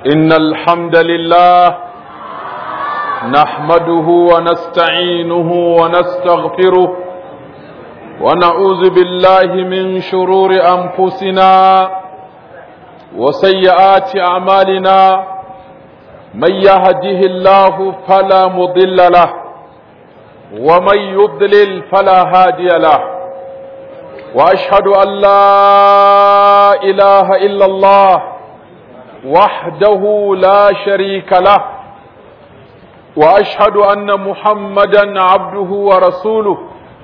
إن الحمد لله نحمده ونستعينه ونستغفره ونعوذ بالله من شرور أنفسنا وسيئات أعمالنا من يهده الله فلا مضل له ومن يضلل فلا هادي له وأشهد أن لا إله إلا الله وحده لا شريك له واشهد ان محمدا عبده ورسوله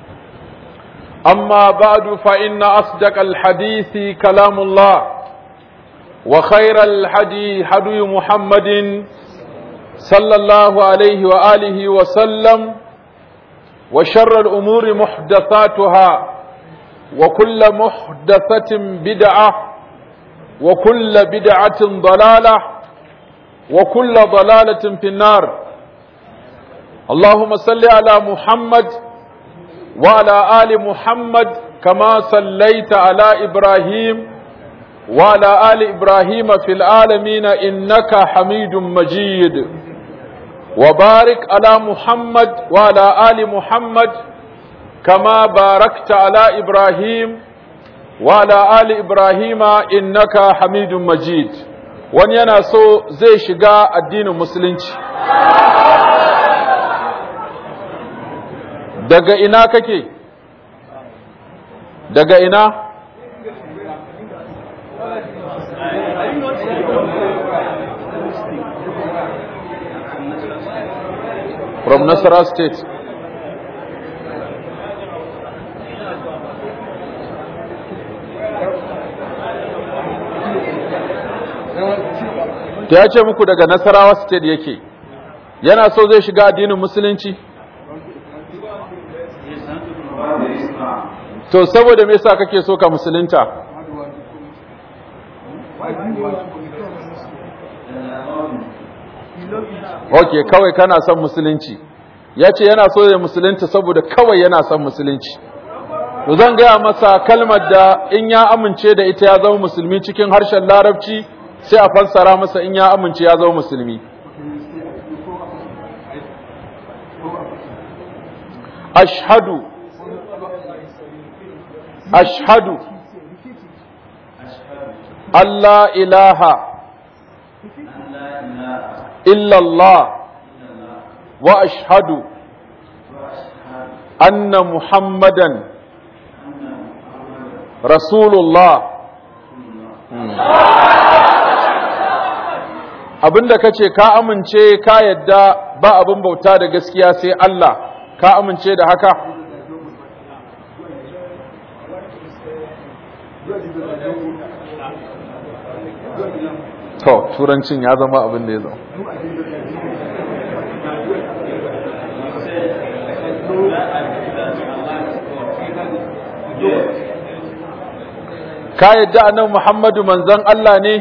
اما بعد فان اصدق الحديث كلام الله وخير الحدي حدي محمد صلى الله عليه واله وسلم وشر الامور محدثاتها وكل محدثه بدعه وكل بدعة ضلالة وكل ضلالة في النار اللهم صل على محمد وعلى آل محمد كما صليت على إبراهيم وعلى آل إبراهيم في العالمين إنك حميد مجيد وبارك على محمد وعلى آل محمد كما باركت على إبراهيم وعلى آل إبراهيم إنك حميد مجيد wani yana so zai shiga addinin musulunci daga ina kake daga ina from Nasara state ta ya ce muku daga nasarawa state yake yana so zai shiga addinin musulunci to saboda me yasa kake so ka musulunta ok kawai kana son musulunci ya ce yana so ya musulunta saboda kawai yana son musulunci to zan gaya masa kalmar da in ya amince da ita ya zama musulmi cikin harshen larabci sai a fassara masa in ya amince ya zama musulmi ashhadu ashhadu Allah ilaha illallah wa ashhadu anna muhammadan rasulullah abinda ka ce ka amince ka yadda ba abin bauta da gaskiya sai Allah ka amince da haka to turancin ya zama abin da ya zama ka yadda annabi Muhammadu manzon Allah ne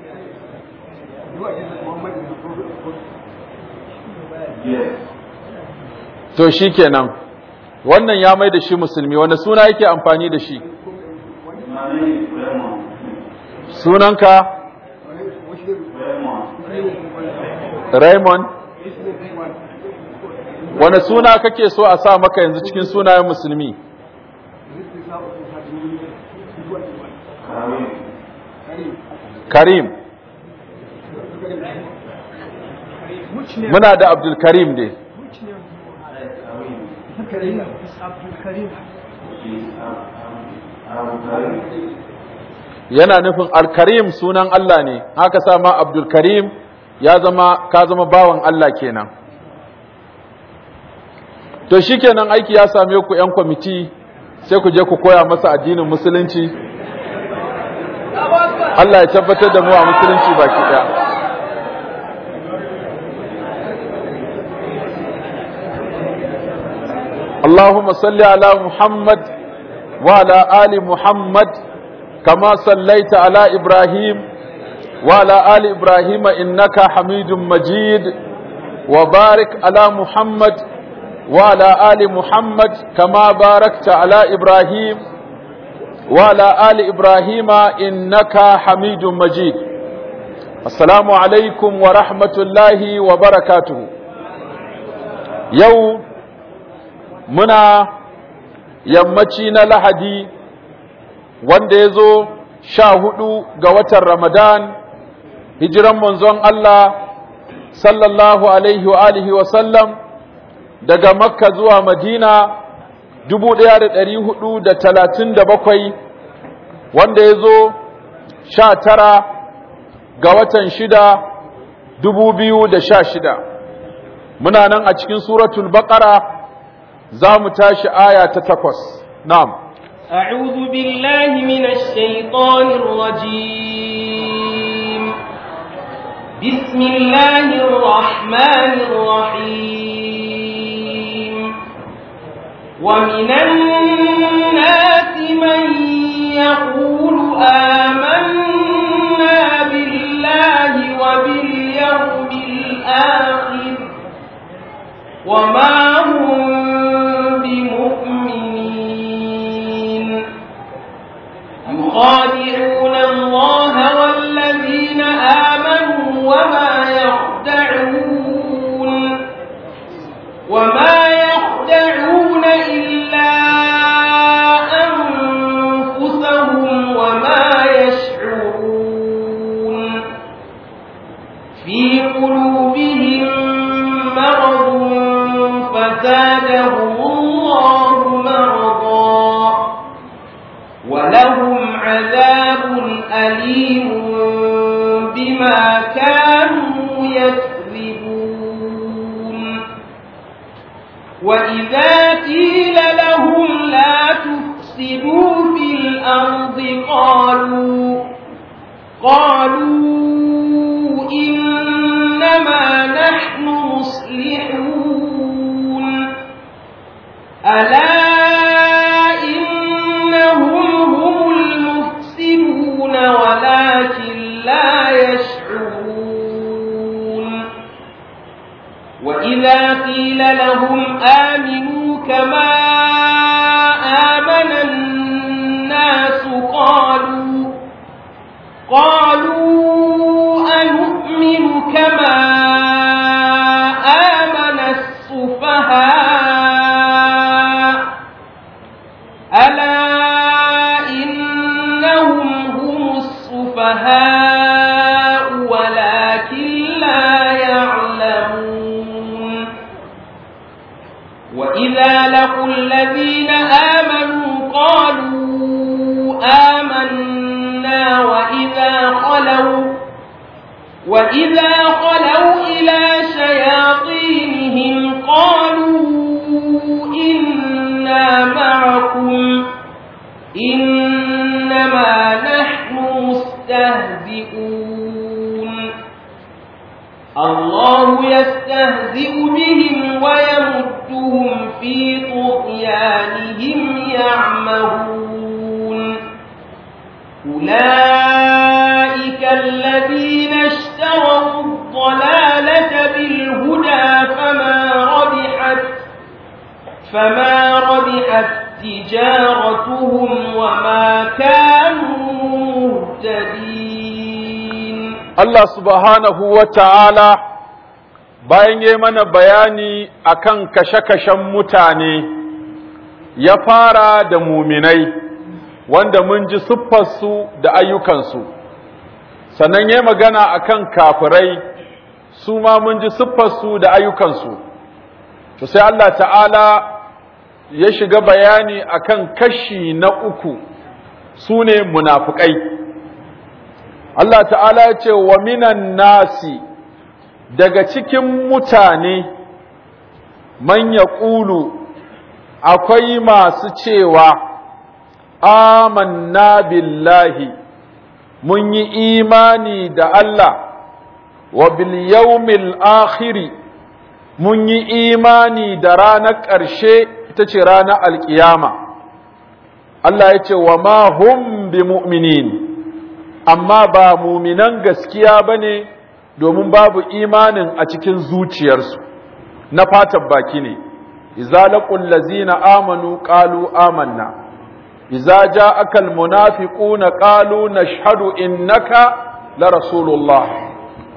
to shi kenan wannan ya mai da shi musulmi wanda suna yake amfani da shi sunanka Raymond wanda suna kake so a sa maka yanzu cikin sunayen musulmi Karim muna da Abdul Karim dai yana nufin alkarim sunan Allah ne haka sama abdul karim ya zama ka zama bawan Allah kenan to shikenan aiki ya same ku yan kwamiti sai ku je ku koya masa addinin musulunci Allah ya tabbatar da mu a musulunci baki daya اللهم صل على محمد وعلى آل محمد كما صليت على إبراهيم وعلى آل إبراهيم إنك حميد مجيد وبارك على محمد وعلى آل محمد كما باركت على إبراهيم وعلى آل إبراهيم إنك حميد مجيد Assalamu alaikum wa rahmatullahi wa barakatuhu. Yau muna yammaci na Lahadi wanda ya zo sha hudu ga watan Ramadan, hijiran manzon Allah sallallahu alaihi wa alihi wa sallam daga Makka zuwa Madina dubu ɗaya da ɗari hudu da talatin da bakwai wanda ya zo sha tara ga watan shida dubu biyu da sha shida muna nan a cikin suratul baqara za mu tashi aya ta takwas na'am أعوذ بالله من الشيطان الرجيم بسم الله الرحمن الرحيم ومن الناس من يقول آمنا بالله وباليوم الآخر وما هم بمؤمنين يخادعون الله والذين آمنوا وما يخدعون وما يخدعون إلا أنفسهم وما يشعرون في قلوبهم مرض فزادهم الله مرضا ولهم عذاب أليم بما كانوا يكذبون وإذا قيل لهم لا تفسدوا في الأرض قالوا قالوا إنما نحن مصلحون ألا إنهم هم المفسدون ولكن لا يشعرون وإذا قيل لهم آمنوا كما آمن الناس قالوا قالوا أنؤمن كما آمن السفهاء ألا إنهم هم السفهاء ولكن لا يعلمون وإذا لقوا الذين آمنوا قالوا آمنا وإذا خلوا وإذا خلوا إلى شياطينهم قالوا إنا معكم إنما نحن مستهزئون الله يستهزئ بهم ويمدهم في طغيانهم يعمهون أولئك الذين اشتروا الضلالة بالهدى فما ربحت فما ربحت تجارتهم وما كانوا مهتدين Allah subhanahu wa ta'ala bayan yi mana bayani akan kashe-kashen mutane ya fara da muminai wanda mun ji siffarsu da ayyukansu sannan ya magana akan kafirai su ma mun ji siffarsu da ayyukansu to sai Allah ta'ala ya shiga bayani akan kashi na uku su ne munafukai Allah ta'ala ya ce wa minan nasi daga cikin mutane man ya ƙulu akwai masu cewa amanna billahi mun yi imani da Allah wa bil yawmil akhiri mun yi imani da ranar ƙarshe ita ce ranar alƙiyama Allah ya ce wa ma hum bi mu'minin amma ba muminan gaskiya ba ne domin babu imanin a cikin zuciyarsu na fatan baki ne iza laqul lazina amanu qalu amanna iza ja'aka almunafiquna qalu nashhadu innaka la rasulullah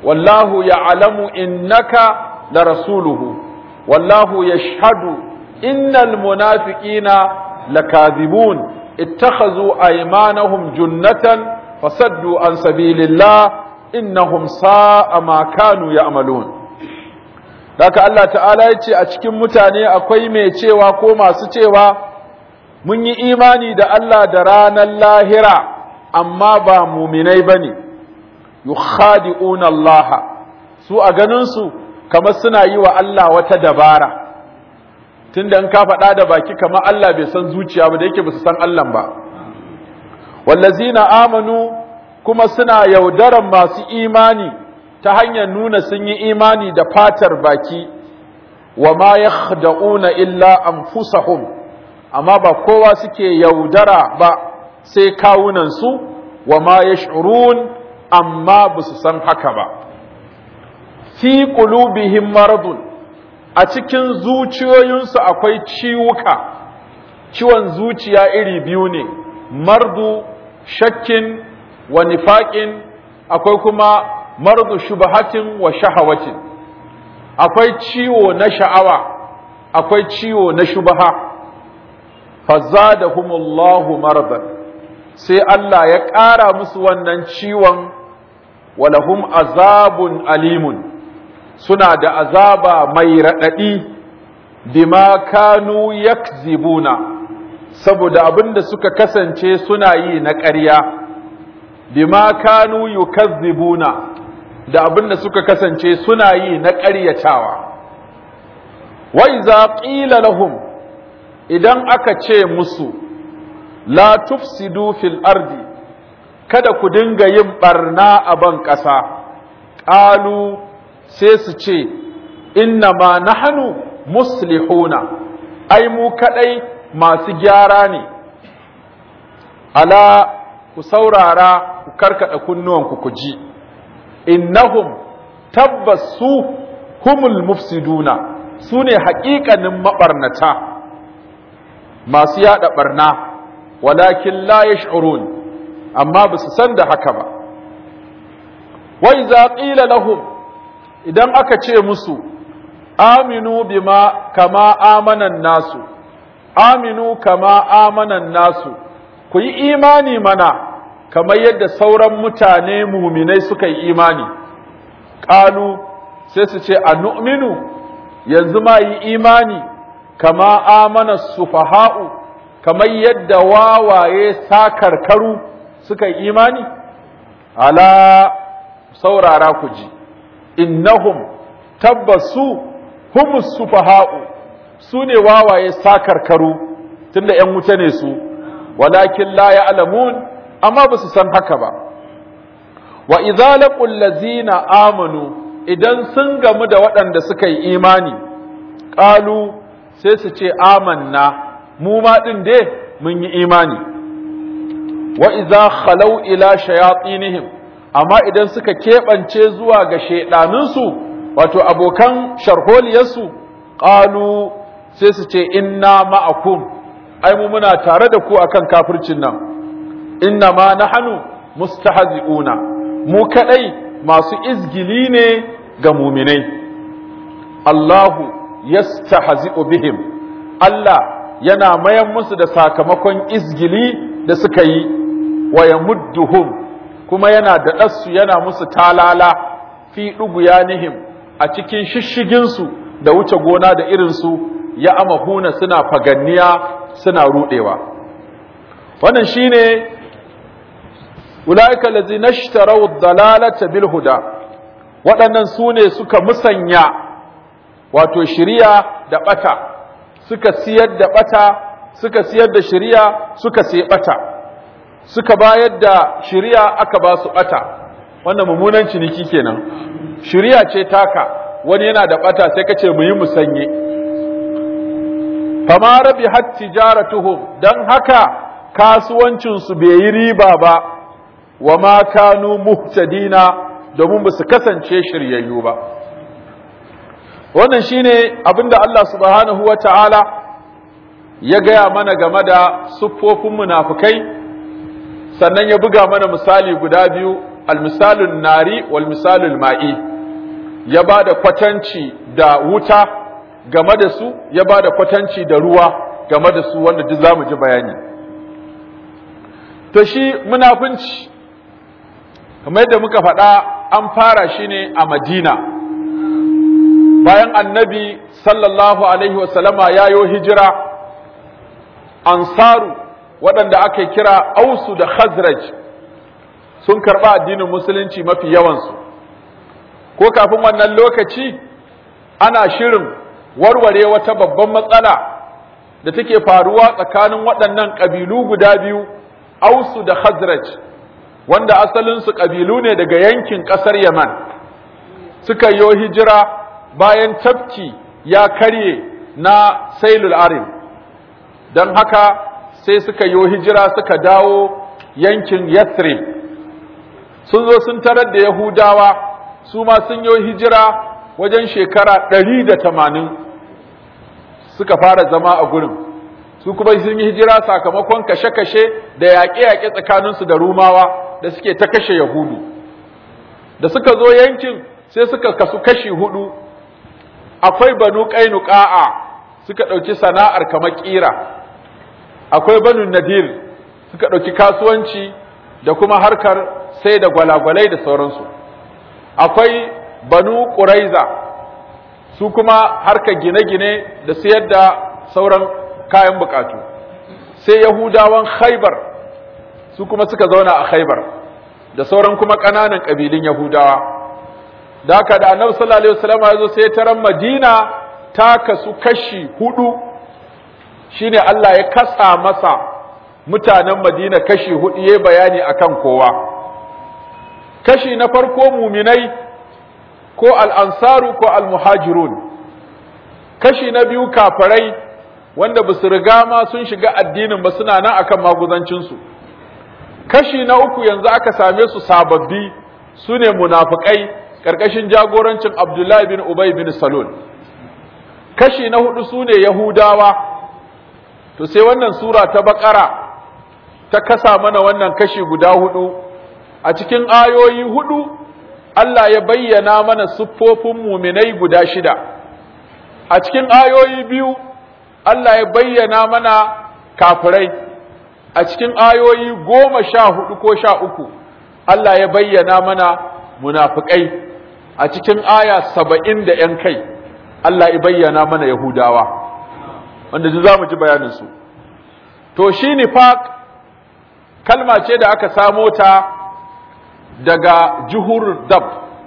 wallahu ya'lamu innaka la rasuluhu wallahu yashhadu innal munafiqina lakadhibun اتخذوا أيمانهم جنة فصدوا عن سبيل الله إنهم ساء ما كانوا يعملون Daka Allah ta'ala ya ce a cikin mutane akwai mai cewa ko masu cewa mun yi imani da Allah da ranar lahira amma ba muminai ba ne, yukhadi'una Allah su a ganinsu kamar suna yi wa Allah wata dabara. tunda in ka faɗa da baki kamar Allah bai san zuciya ba da yake ba su san Allah ba wallazina amanu kuma suna yaudaran masu imani ta hanyar nuna sun yi imani da fatar baki wa ma yakhda'una illa anfusahum amma ba kowa suke yaudara ba sai kawunan su wa ma yash'urun amma ba su san haka ba fi qulubihim maradun a cikin zuciyoyinsu akwai ciwuka ciwon zuciya iri biyu ne mardu shakkin wa nifaƙin akwai kuma mardu shubahatin wa shahawatin akwai ciwo na sha'awa akwai ciwo na shubaha fazadahumullahu mardan sai Allah ya ƙara musu wannan ciwon walahum azabun alimun suna da azaba mai raɗaɗi bima kanu yakzibuna saboda abin da suka kasance suna yi na ƙarya bima kanu yukazzibuna da abin da suka kasance suna yi na ƙaryatawa wa iza qila lahum idan aka ce musu la tufsidu fil ardi kada ku dinga yin barna a ban ƙasa ƙalu sai su ce inna ma nahnu muslihuna ai mu kadai masu gyara ne ala ku saurara ku karkada kunnuwanku ku ji innahum tabbas su humul mufsiduna su ne haƙiƙanin maɓarnata masu yaɗa ɓarna walakin la yash'urun amma ba su san da haka ba wa iza qila lahum idan aka ce musu aminu bima kama amanan nasu aminu kama amanan nasu ku yi imani mana kamar yadda sauran mutane muminai suka yi imani ƙalu sai su ce a nu'minu yanzu ma yi imani kama amana sufaha'u kamar yadda wawaye sakarkaru suka yi imani ala saurara ku ji innahum tabbasu humus sufaha'u su ne wawaye sakarkaru tunda ‘yan wuta ne su walakin la ya'lamun amma ba su san haka ba wa idza laqul ladzina amanu idan sun gamu da waɗanda suka yi imani qalu sai su ce amanna mu ma din dai mun yi imani wa idza khalau ila shayatinihim amma idan suka keɓance zuwa ga shaiɗanunsu wato abokan sharholiyarsu ƙalu sai su ce inna ma'akum ai mu muna tare da ku akan kafircin nan inna ma nahnu mustahzi'una mu kadai masu izgili ne ga muminai Allahu yastahzi'u bihim Allah yana mayan musu da sakamakon izgili da suka yi wa yamudduhum kuma yana da ɗassu yana musu talala fi ɗuguyanihim a cikin shishiginsu da wuce gona da irinsu ya amahuna suna faganniya suna ruɗewa wannan shine ulaika allazina ishtaraw ad-dalalata bil huda waɗannan su ne suka musanya wato shiriya da ɓata suka siyar da ɓata suka siyar da shiriya suka siya ɓata suka bayar da shiriya aka ba su ɓata wannan mummunan ciniki kenan shiriya ce taka wani yana da ɓata sai ka ce mu yi musanye fama rabi hat tijaratuhum don haka kasuwancinsu bai yi riba ba wa ma kanu muhtadina domin ba su kasance shiryayyu ba wannan shine abinda Allah subhanahu wa ta'ala ya gaya mana game da siffofin munafukai sannan ya buga mana misali guda biyu almisalun nari wal misalul ma'i ya ba da kwatanci da wuta game da su ya ba da kwatanci da ruwa game da su wanda duk zamu ji bayani to shi munafunci kamar yadda muka faɗa an fara shi ne a madina bayan annabi sallallahu alaihi wasallama ya yo hijira ansaru waɗanda aka kira ausu da khazraj sun karɓa addinin musulunci mafi yawansu ko kafin wannan lokaci ana shirin warware wata babban matsala da take faruwa tsakanin waɗannan ƙabilu guda biyu ausu da khazraj wanda asalinsu ƙabilu ne daga yankin ƙasar yaman suka yi hijira bayan tafki ya karye na sailul arim don haka sai suka yi hijira suka dawo yankin yathrib sun zo sun tarar da yahudawa su ma sun yi hijira wajen shekara ɗari da tamanin suka fara zama a gurin su kuma sun yi hijira sakamakon kashe-kashe da yaƙe-yaƙe tsakaninsu da rumawa da suke ta kashe yahudu da suka zo yankin sai suka kasu kashi hudu akwai banu ƙainuƙa'a suka ɗauki sana'ar kamar ƙira akwai banu nadir suka ɗauki kasuwanci da kuma harkar sai da gwalagwalai da sauransu akwai banu ƙuraiza su kuma harkar gine-gine da siyar da sauran kayan bukatu sai yahudawan khaibar su kuma suka zauna a khaibar da sauran kuma ƙananan ƙabilun yahudawa da haka da annabi sallallahu alaihi wasallam ya zo sai taran madina ta kasu kashi hudu shine Allah ya kasa masa mutanen madina kashi hudu yayi bayani akan kowa kashi na farko muminai ko al'ansaru ko al-muhajirun kashi na biyu kafarai wanda ba su riga ma sun shiga addinin ba suna nan akan maguzancinsu kashi na uku yanzu aka same su sababbi su ne munafukai ƙarƙashin jagorancin abdullahi bin ubay bin salul kashi na hudu su ne yahudawa to sai wannan sura ta bakara ta kasa mana wannan kashi guda hudu a cikin ayoyi hudu Allah ya bayyana mana siffofin muminai guda shida a cikin ayoyi biyu Allah ya bayyana mana kafirai a cikin ayoyi goma sha hudu ko sha uku Allah ya bayyana mana munafikai a cikin aya saba'in da ‘yan kai Allah ya bayyana mana Yahudawa wanda ji za mu ji bayaninsu to shi nifaq kalma ce da aka samo ta daga juhur dab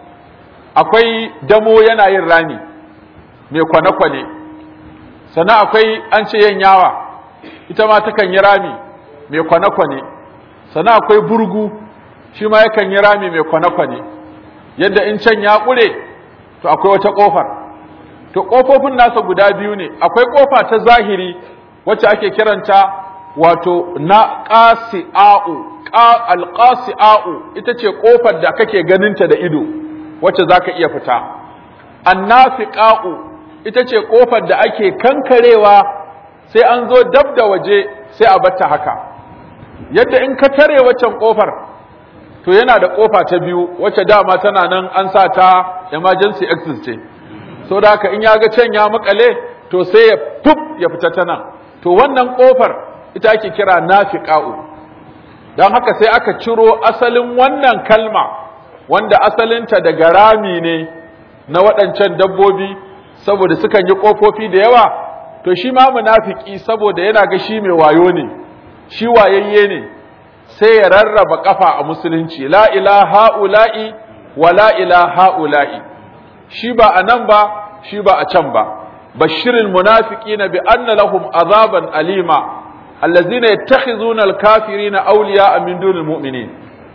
akwai damo yana yin rami mai kwane-kwane sannan akwai an ce yin yawa ita ma takan yi rami mai kwane-kwane sannan akwai burgu shi ma yakan yi rami mai kwane-kwane yadda in can ya ƙure to akwai wata ƙofar to ƙofofin nasa guda biyu ne akwai ƙofa ta zahiri wacce ake kiranta wato na ƙasi'a'u alƙasi'a'u ita ce ƙofar da kake ganinta da ido wacce za ka iya fita annafiqa'u ita ce ƙofar da ake kankarewa sai an zo dab da waje sai a batta haka yadda in ka tare waccan ƙofar to yana da ƙofa ta biyu wacce dama tana nan an sa ta emergency exit ce so da haka in ya ga can ya makale to sai ya fuf ya fita ta nan to wannan ƙofar ita ake kira nafiqa'u don haka sai aka ciro asalin wannan kalma wanda asalinta daga rami ne na waɗancan dabbobi saboda sukan yi ƙofofi da yawa to shi ma munafiki saboda yana ga shi mai wayo ne shi wayayye ne sai ya rarraba kafa a musulunci la ilaha ula'i wa la ilaha ula'i shi ba a nan ba shi ba a can ba bashirin munafiqina bi anna lahum azaban alima allazina yattakhizuna alkafirina awliya'a min dunil mu'minin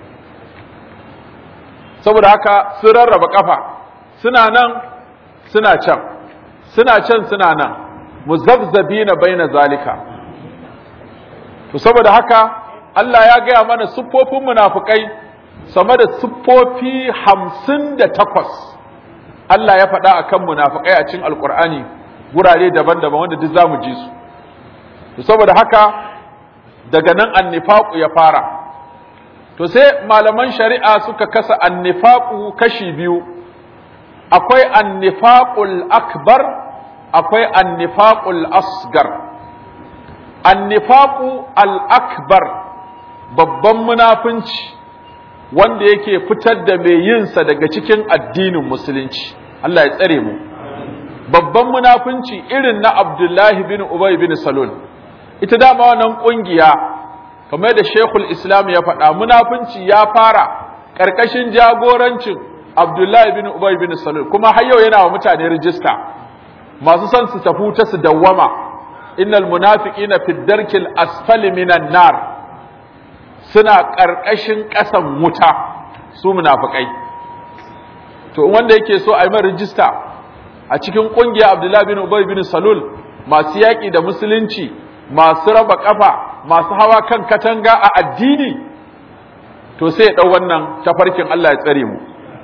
saboda haka sun rarraba kafa suna nan suna can suna can suna nan muzabzabina baina zalika to saboda haka Allah ya gaya mana siffofin munafukai sama da siffofi hamsin da takwas Allah ya faɗa a kan munafukai a cikin alkur'ani gurare daban-daban wanda duk za mu ji su to saboda haka daga nan annifaku ya fara to sai malaman shari'a suka kasa annifaqu kashi biyu akwai annifaqul akbar akwai annifaqul asgar annifaqu al akbar babban munafunci wanda yake fitar da mai yinsa daga cikin addinin musulunci Allah ya tsare mu babban munafunci irin na Abdullahi bin Ubay bin Salul ita dama wannan kungiya kamar da Sheikhul Islam ya faɗa munafunci ya fara ƙarƙashin jagorancin Abdullahi bin Ubay bin Salul kuma har yau yana wa mutane rijista masu son su tafi ta su dawwama innal munafiqina fi darkil asfali minan nar suna ƙarƙashin ƙasan wuta su munafikai to wanda yake so a yi mai rijista a cikin ƙungiya Abdullahi bin Ubay bin Salul masu yaƙi da musulunci masu raba ƙafa masu hawa kan katanga a addini to sai ya ɗau wannan tafarkin Allah ya tsare mu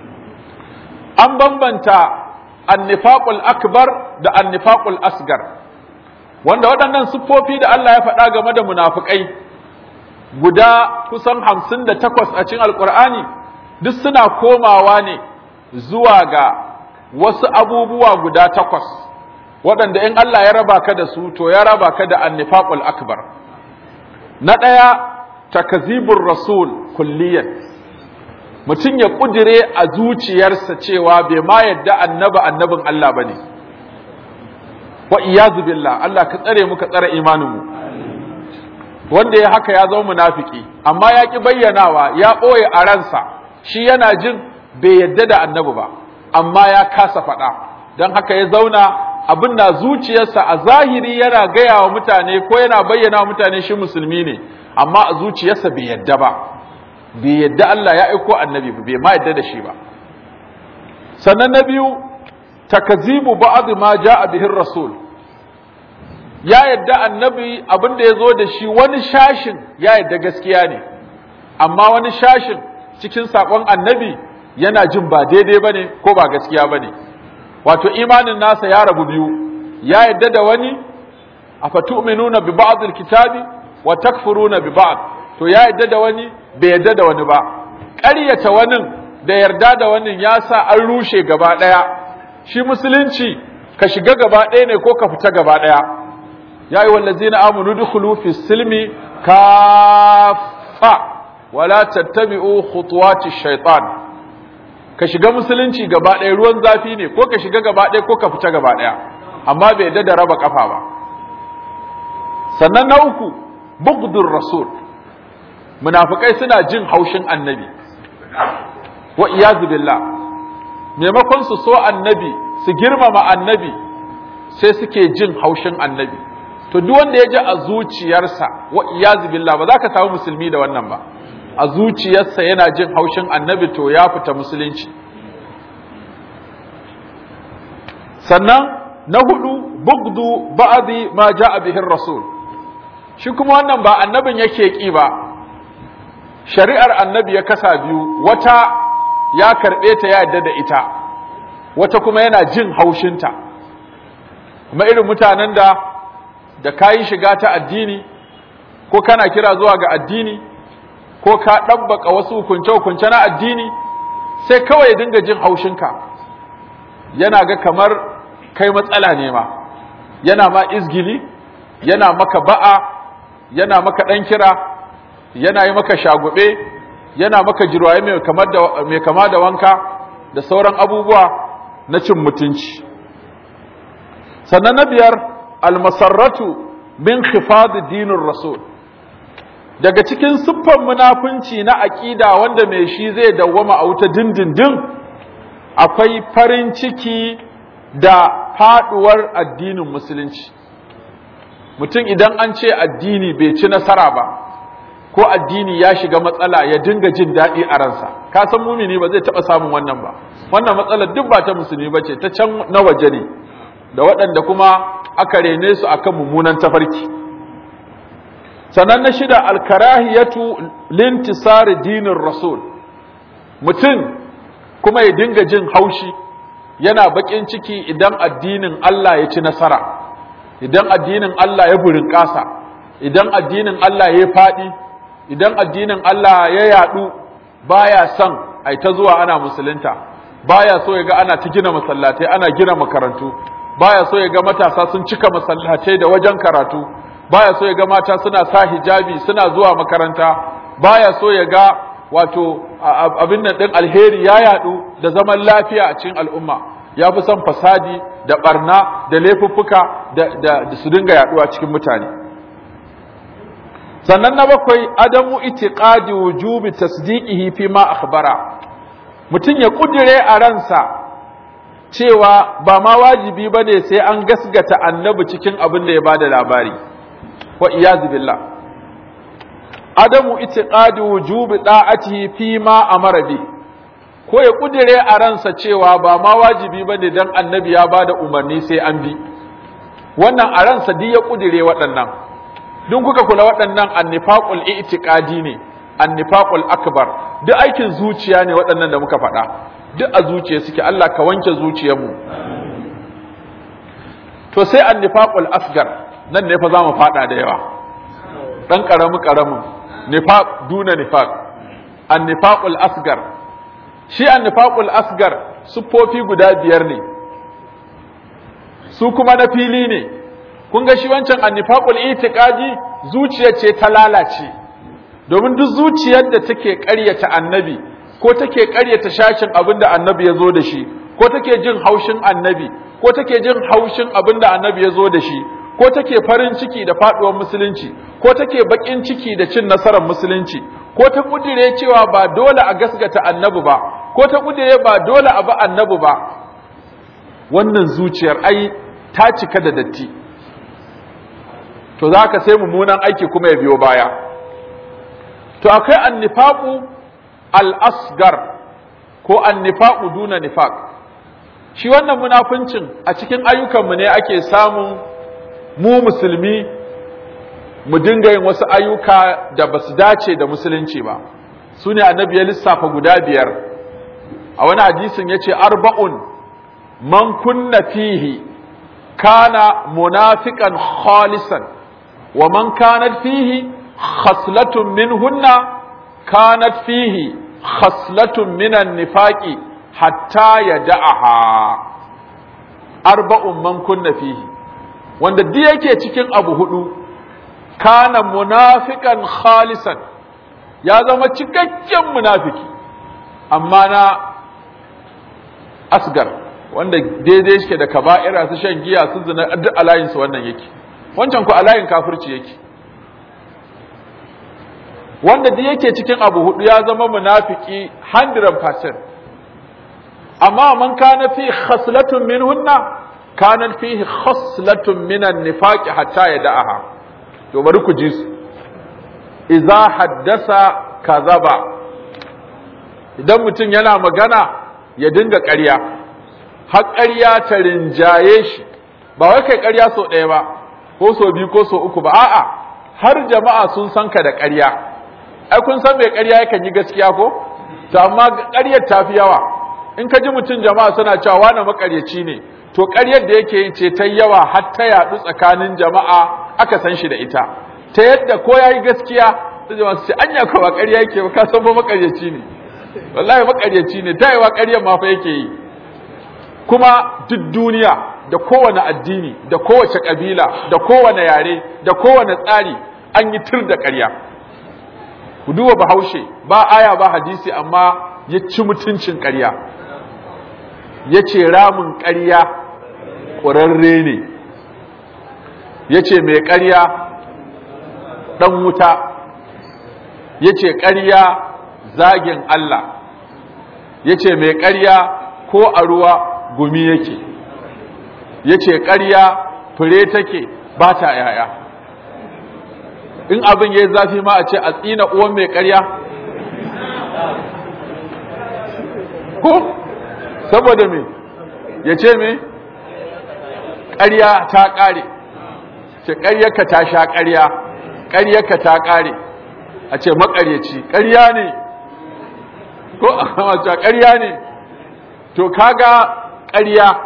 an bambanta annifaqul akbar da annifaqul asgar wanda waɗannan siffofi da Allah ya faɗa game da munafukai guda kusan hamsin da takwas a cikin alkur'ani duk suna komawa ne zuwa ga wasu abubuwa guda takwas waɗanda in Allah ya raba ka da su to ya raba ka da annifaqul akbar na ɗaya takazibur rasul kulliyan mutum ya ƙudire a zuciyarsa cewa bai ma yadda annaba annabin Allah bane wa iyazu billah Allah ka tsare mu ka tsare imanin mu wanda ya haka ya zama munafiki amma ya ki bayyanawa ya ɓoye a ransa shi yana jin bai yadda da annabi ba amma ya kasa faɗa don haka ya zauna abin na zuciyarsa a zahiri yana gaya wa mutane ko yana bayyana wa mutane shi musulmi ne amma a zuciyarsa bai yadda ba bai yadda Allah ya aiko annabi ba bai ma yadda da shi ba sannan na biyu takazibu ba'd ma ja'a bihi rasul ya yadda annabi abin da ya zo da shi wani shashin ya yadda gaskiya ne amma wani shashin cikin saƙon annabi yana jin ba daidai ba ne ko ba gaskiya ba ne wato imanin nasa ya rabu biyu ya yadda da wani a fatu'minuna bi ba'dil kitabi wa takfuruna bi ba'd to ya yadda da wani bai yadda da wani ba ƙaryata wani da yarda da wani ya sa an rushe gaba ɗaya shi musulunci ka shiga gaba ɗaya ne ko ka fita gaba ɗaya يا أيها الذين آمنوا ادخلوا في السلم كافة ولا تتبعوا خطوات الشيطان ka shiga musulunci gaba ɗaya ruwan zafi ne ko ka shiga gaba ɗaya ko ka fita gaba ɗaya amma bai da raba kafa ba sannan na uku bugdur rasul munafikai suna jin haushin annabi wa iyazu billah maimakon su so annabi su girmama annabi sai suke jin haushin annabi to duk wanda ya ji a zuciyarsa wa iyazu billah ba za ka samu musulmi da wannan ba a zuciyarsa yana jin haushin annabi to ya fita musulunci sannan na hudu bugdu ba'di ma ja'a bihi rasul shi kuma wannan ba annabin yake ki ba shari'ar annabi ya kasa biyu wata ya karbe ta ya yadda da ita wata kuma yana jin haushinta kuma irin mutanen da da kayi shiga ta addini ko kana kira zuwa ga addini ko ka ɗabbaka wasu hukunce-hukunce na addini sai kawai dinga jin haushinka yana ga kamar kai matsala ne ma yana ma izgili yana maka ba'a yana maka ɗan kira yana yi maka shagube yana maka jirwaye mai kama da wanka da sauran abubuwa na cin mutunci sannan na biyar almasarratu min khifad dinin rasul daga cikin siffar munafunci na aƙida wanda mai shi zai dawwama a wuta dindindin akwai farin ciki da faduwar addinin musulunci mutum idan an ce addini bai ci nasara ba ko addini ya shiga matsala ya dinga jin daɗi a ransa ka san mumini ba zai taɓa samun wannan ba wannan matsalar duk ba ta musulmi ba ce ta can na waje ne da waɗanda kuma aka rene su akan mummunan tafarki sannan na shida alkarahiyatu lintisari dinin rasul mutum kuma ya dinga jin haushi yana bakin ciki idan addinin Allah ya ci nasara idan addinin Allah ya burin ƙasa idan addinin Allah ya faɗi idan addinin Allah ya yadu baya son ai ta zuwa ana musulunta baya so ya ga ana ta gina masallatai ana gina makarantu baya so ya ga matasa sun cika masallatai da wajen karatu baya so ya ga mata suna sa hijabi suna zuwa makaranta baya so ya ga wato abin nan din alheri ya yadu da zaman lafiya a cikin al'umma ya fi son fasadi da barna da laifuffuka da, da, da su dinga yaduwa cikin mutane sannan na bakwai adamu itiqadi wujubi tasdiqihi fi ma akhbara mutum ya kudire a ransa cewa ba ma wajibi bane sai an gasgata annabi cikin abin da ya bada labari wa iyazu billah adamu itiqadi wujubi da'atihi fi ma amara bi ko ya kudire a ransa cewa ba ma wajibi bane dan annabi ya bada umarni sai an bi wannan a ransa duk ya kudire waɗannan duk kuka kula waɗannan annifaqul i'tiqadi ne annifaqul akbar duk aikin zuciya ne waɗannan da muka faɗa duk a zuciya suke Allah ka wanke zuciyarmu to sai annifaqul asgar nan ne fa zamu faɗa da yawa dan karamin karamin nifaq duna nifaq annifaqul asgar shi annifaqul asgar siffofi guda biyar ne su kuma na fili ne kun ga shi wancan annifaqul itiqadi zuciya ce ta lalace domin duk zuciyar da take ƙaryata annabi ko take ƙaryata shashin abin da annabi ya zo da shi ko take jin haushin annabi ko take jin haushin abin da annabi ya zo da shi ko take farin ciki da faduwar musulunci ko take bakin ciki da cin nasarar musulunci ko ta kudire cewa ba dole a gasgata annabi ba ko ta kudire ba dole a ba annabi ba wannan zuciyar ai ta cika da datti to za ka sai mummunan aiki kuma ya biyo baya to akwai annifaqu al-asgar ko annifaqu duna nifaq shi wannan munafincin a cikin ayyukanmu ne ake samun mu musulmi mu dinga yin wasu ayyuka da ba su dace da musulunci ba su ne annabi ya lissafa guda biyar a wani hadisin ya ce arba'un man kunna fihi kana munafiqan khalisan wa man kanat fihi khaslatun minhunna kanat fihi khaslatun minan nifaqi hatta yada'aha arba'un man kunna fihi wanda duk yake cikin abu hudu kana munafiqan khalisan ya zama cikakken munafiki amma na asgar wanda daidai shi da kaba'ira su shan giya su zina duk alayin su wannan yake wancan ku alayin kafirci yake wanda duk yake cikin abu hudu ya zama munafiki 100% amma man kana fi khaslatun minhunna kana fihi khaslatun minan nifaqi hatta yada'aha to bari ku ji su idza haddasa kazaba idan mutum yana magana ya dinga ƙarya har ƙarya ta rinjaye shi ba wai kai ƙarya so ɗaya ba ko so biyu ko so uku ba a'a har jama'a sun san ka da ƙarya ai kun san mai ƙarya yakan yi gaskiya ko to amma ƙaryar ta fi yawa in ka ji mutum jama'a suna cewa wani maƙaryaci ne to ƙaryar da yake yin ce ta yawa har ta yaɗu tsakanin jama'a aka san shi da ita ta yadda ko ya yi gaskiya ta jama'a su ce anya ko ba ƙarya yake ba ka san ba maƙaryaci ne wallahi maƙaryaci ne ta yawa ƙaryar ma fa yake yi kuma duk duniya da kowane addini da kowace ƙabila da kowane yare da kowane tsari an yi tur da ƙarya ku duba bahaushe ba aya ba hadisi amma ya ci mutuncin ƙarya ya ce ramin ƙarya ƙurarre ne ya ce mai ƙarya ɗan wuta ya ce ƙarya zagin Allah ya ce mai ƙarya ko a ruwa gumi yake ya ce ƙarya fure take ba ta yaya in abin ya yi zafi ma a ce a tsina uwan mai ƙarya ko saboda me ya ce me ƙarya ta ƙare ce ƙaryarka ta sha ƙarya ƙaryarka ta ƙare a ce maƙaryaci ƙarya ne ko a mace ƙarya ne to kaga ƙarya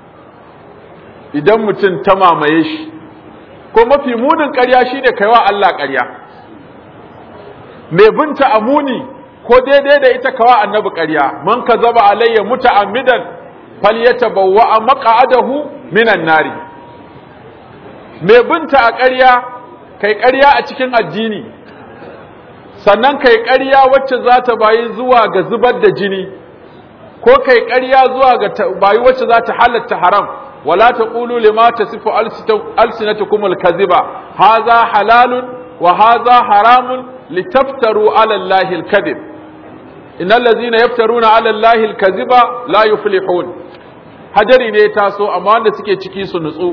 idan mutum ta mamaye shi ko mafi munin ƙarya shine kaiwa Allah ƙarya mai binta amuni ko daidai da ita kawa annabi ƙarya man kazaba alayya muta'ammidan falyatabawwa maq'adahu minan nari mai binta a ƙarya kai ƙarya a cikin addini sannan kai ƙarya wacce za ta bayi zuwa ga zubar da jini ko kai ƙarya zuwa ga bayi wacce za ta halatta haram wala taqulu lima tasifu alsinatukum alkaziba hadha halalun wa hadha haramun litaftaru ala allahi alkadhib innal ladzina yaftaruna ala allahi alkaziba la yuflihun hadari ne taso amma wanda suke ciki su nutsu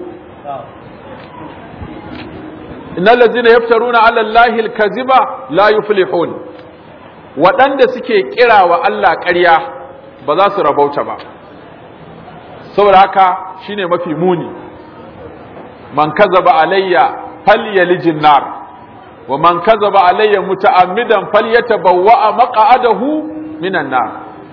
innal ladzina yaftaruna ala allahi alkaziba la yuflihun waɗanda suke kira wa Allah ƙarya ba za su rabauta ba saboda haka shine mafi muni man kazaba alayya falyalijin nar wa man kazaba alayya muta'ammidan falyatabawwa maq'adahu minan nar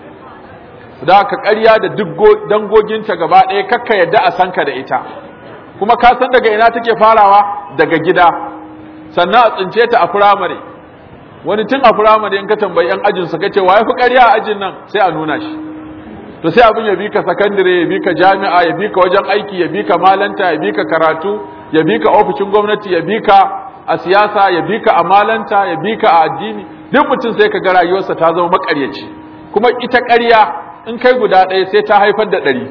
da haka ƙarya da duk dangoginta gaba ɗaya kakka yadda a sanka da ita kuma ka san daga ina take farawa daga gida sannan a tsince ta a firamare wani tun a firamare in ka tambayi yan ajin sa kace wa yafi ƙarya a ajin nan sai a nuna shi to sai abin ya bi ka sakandare ya bi ka jami'a ya bi ka wajen aiki ya bi ka malanta ya bi ka karatu ya bi ka ofishin gwamnati ya bi ka a siyasa ya bi ka a malanta ya bi ka a addini duk mutum sai ka ga rayuwarsa ta zama makaryaci kuma ita ƙarya in kai guda ɗaya sai ta haifar da ɗari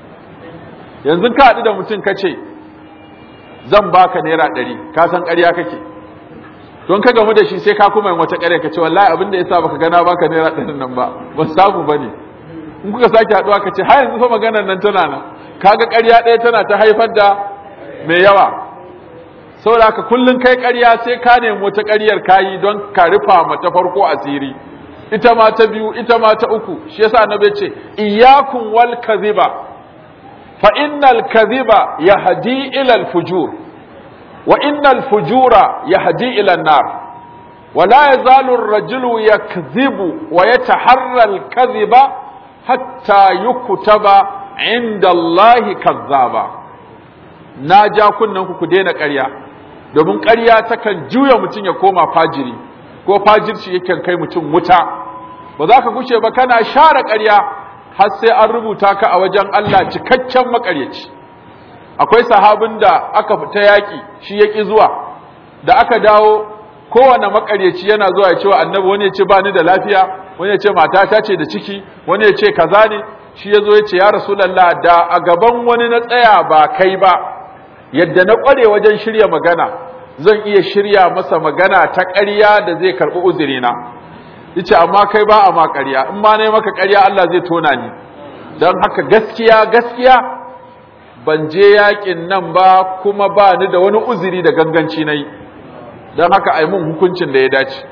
yanzu ka haɗu da mutum ka ce zan baka naira ɗari ka san ƙarya kake don ka gamu da shi sai ka kuma yin wata ƙarya ka ce wallahi abin da yasa baka gana baka naira ɗarin nan ba ba samu ba ne in kuka sake haɗuwa ka ce har yanzu fa maganar nan tana nan kaga ƙarya ɗaya tana ta haifar da mai yawa saboda haka kullun kai ƙarya sai ka nemi wata ƙaryar kayi don ka rufa mata farko asiri ita ma ta biyu ita ma ta uku shi yasa annabi ce iyyakum wal kadhiba fa innal kadhiba yahdi ila al fujur wa innal fujura yahdi ila an nar ولا يزال الرجل يكذب ويتحرى الكذب حتى يكتب عند الله كذابا na ja kunnen ku ku daina ƙarya domin ƙarya takan juya mutum ya koma fajiri ko fajirci yakan kai mutum wuta ba za ka gushe ba kana share ƙarya har sai an rubuta ka a wajen Allah cikakken maƙaryaci akwai sahabin da aka fita yaƙi shi ya ƙi zuwa da aka dawo kowane maƙaryaci yana zuwa ya ce wa annabi wani ya ce ba ni da lafiya wani ya ce matata ce da ciki wani ya ce kaza ne shi ya zo ya ce ya rasulallah da a gaban wani na tsaya ba kai ba yadda na ƙware wajen shirya magana zan iya shirya masa magana ta ƙarya da zai karɓi uzurina yace amma kai ba a ma ƙarya in ma ne maka ƙarya Allah zai tona ni don haka gaskiya gaskiya ban je yakin nan ba kuma ba ni da wani uzuri da ganganci na yi don haka ai mun hukuncin da ya dace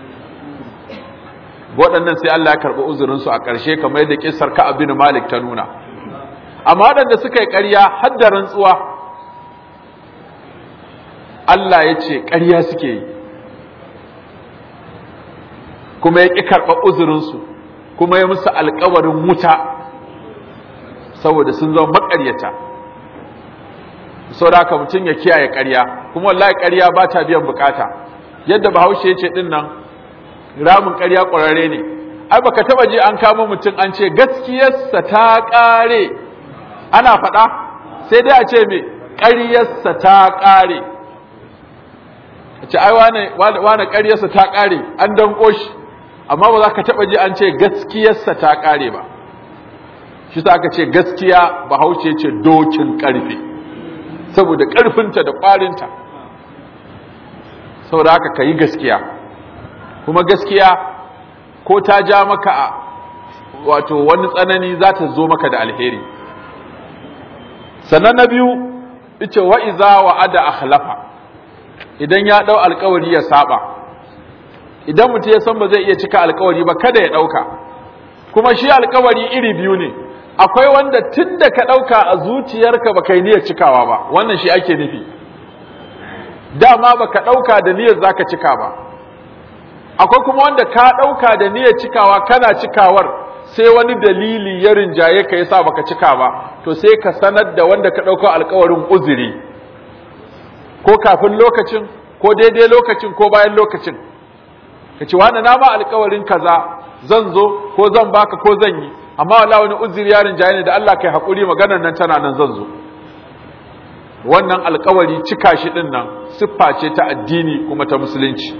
waɗannan sai Allah ya karɓi uzurinsu a ƙarshe kamar yadda ƙisar ka abin malik ta nuna amma waɗanda suka yi ƙarya har da rantsuwa Allah ya ce ƙarya suke yi kuma ya ƙi karɓar uzurinsu kuma ya musu alkawarin wuta saboda sun zama maƙaryata saboda haka mutum ya kiyaye ƙarya kuma wallahi ƙarya ba ta biyan bukata yadda bahaushe ya ce ɗin nan ramin ƙarya ƙwararre ne ai baka taba ji an kama mutum an ce gaskiyarsa ta ƙare ana faɗa sai dai a ce me ƙaryarsa ta ƙare a ce ai wane wane ƙaryarsa ta ƙare an danko shi amma ba za ka taba ji an ce gaskiyarsa ta ƙare ba shi sa aka ce gaskiya bahaushe ce dokin ƙarfe saboda ƙarfinta da ƙwarinta saboda haka ka yi gaskiya kuma gaskiya ko ta ja maka a wato wani tsanani za ta zo maka da alheri sannan na biyu ice wa iza wa ada akhlafa idan ya dau alkawari ya saba idan mutum ya san ba zai iya cika alkawari ba kada ya dauka kuma shi alkawari iri biyu ne akwai wanda tun da ka dauka a zuciyarka ba kai niyyar cikawa ba wannan shi ake nufi dama baka dauka da niyyar zaka cika ba akwai kuma wanda ka ɗauka da niyyar cikawa kana cikawar sai wani dalili ya rinjaye ka yasa baka cika ba to sai ka sanar da wanda ka ɗauka alkawarin uzuri ko kafin lokacin ko daidai lokacin ko bayan lokacin ka ce wani na ba alkawarin kaza zan zo ko zan baka ko zan yi amma wala wani uzuri yarin jaye ne da Allah kai hakuri maganar nan tana nan zan zo wannan alkawari cika shi din nan siffa ce ta addini kuma ta musulunci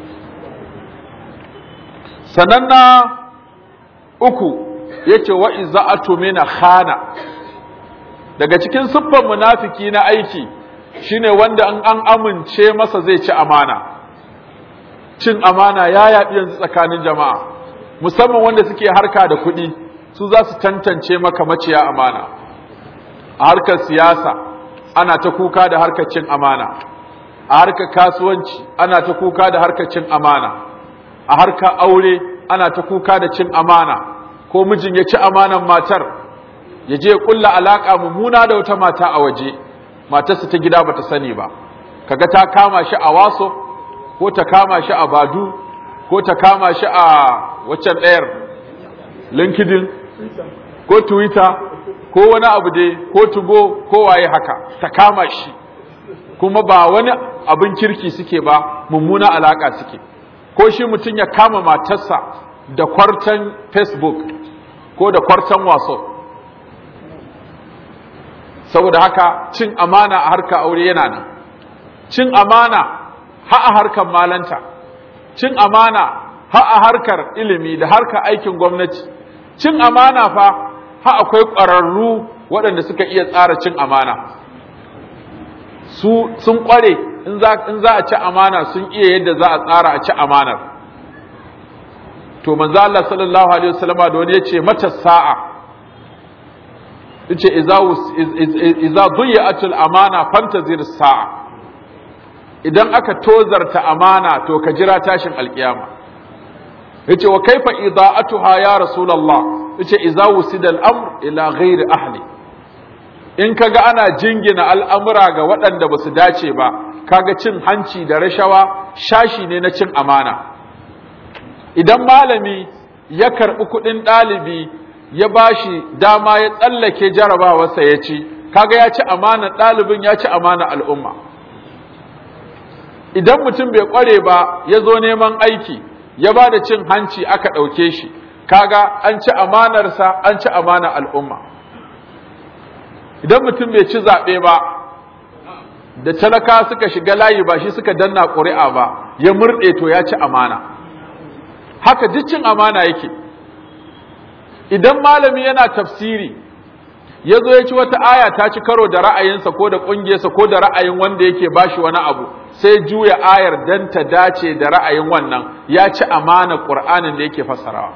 sanan na uku yace wa iza'atu mina khana daga cikin siffar munafiki na aiki shine wanda an an amince masa zai ci amana cin amana ya yaɗi yanzu tsakanin jama'a musamman wanda suke harka da kuɗi su za su tantance maka maciya amana a harkar siyasa ana ta kuka da harkar cin amana a harkar kasuwanci ana ta kuka da harkar cin amana a harkar aure ana ta kuka da cin amana ko mijin ya ci amanan matar ya je kulla alaka mummuna da wata mata a waje matarsa ta gida bata sani ba kaga ta kama shi a waso ko ta kama shi a badu ko ta kama shi a waccan ɗayar linkedin ko twitter ko wani abu dai ko tugo ko waye haka ta kama shi kuma ba wani abin kirki suke ba mummuna alaka suke ko shi mutum ya kama matarsa da kwartan facebook ko da kwartan whatsapp saboda haka cin amana a harkar aure yana nan cin amana ha a harkar malanta cin amana ha a harkar ilimi da harkar aikin gwamnati cin amana fa ha akwai ƙwararru waɗanda suka iya tsara cin amana su sun ƙware in za a ci amana sun iya yadda za a tsara a ci amanar to manzo Allah sallallahu alaihi wasallama da wani yace mata sa'a yace idza idza dhiyatul amana fantazir sa'a idan aka tozarta amana to ka jira tashin alkiyama yace wa kaifa ida'atuha ya rasulullah yace idza wusida al-amr ila ghairi ahli in kaga ana jingina al'amura ga waɗanda ba su dace ba kaga cin hanci da rashawa shashi ne na cin amana idan malami ya karɓi kuɗin ɗalibi ya bashi dama ya tsallake jarabawarsa ya ci kaga ya ci amana ɗalibin ya ci amana al'umma idan mutum bai ƙware ba ya zo neman aiki ya ba da cin hanci aka ɗauke shi kaga an ci amanarsa an ci amana al'umma idan mutum bai ci zaɓe ba da talaka suka shiga layi ba shi suka danna ƙuri'a ba ya murɗe to ya ci amana haka duk cin amana yake idan malami yana tafsiri ya zo ya ci wata aya ta ci karo da ra'ayinsa ko da ƙungiyarsa ko da ra'ayin wanda yake bashi wani abu sai juya ayar dan ta dace da ra'ayin wannan ya ci amana ƙur'anin da yake fassarawa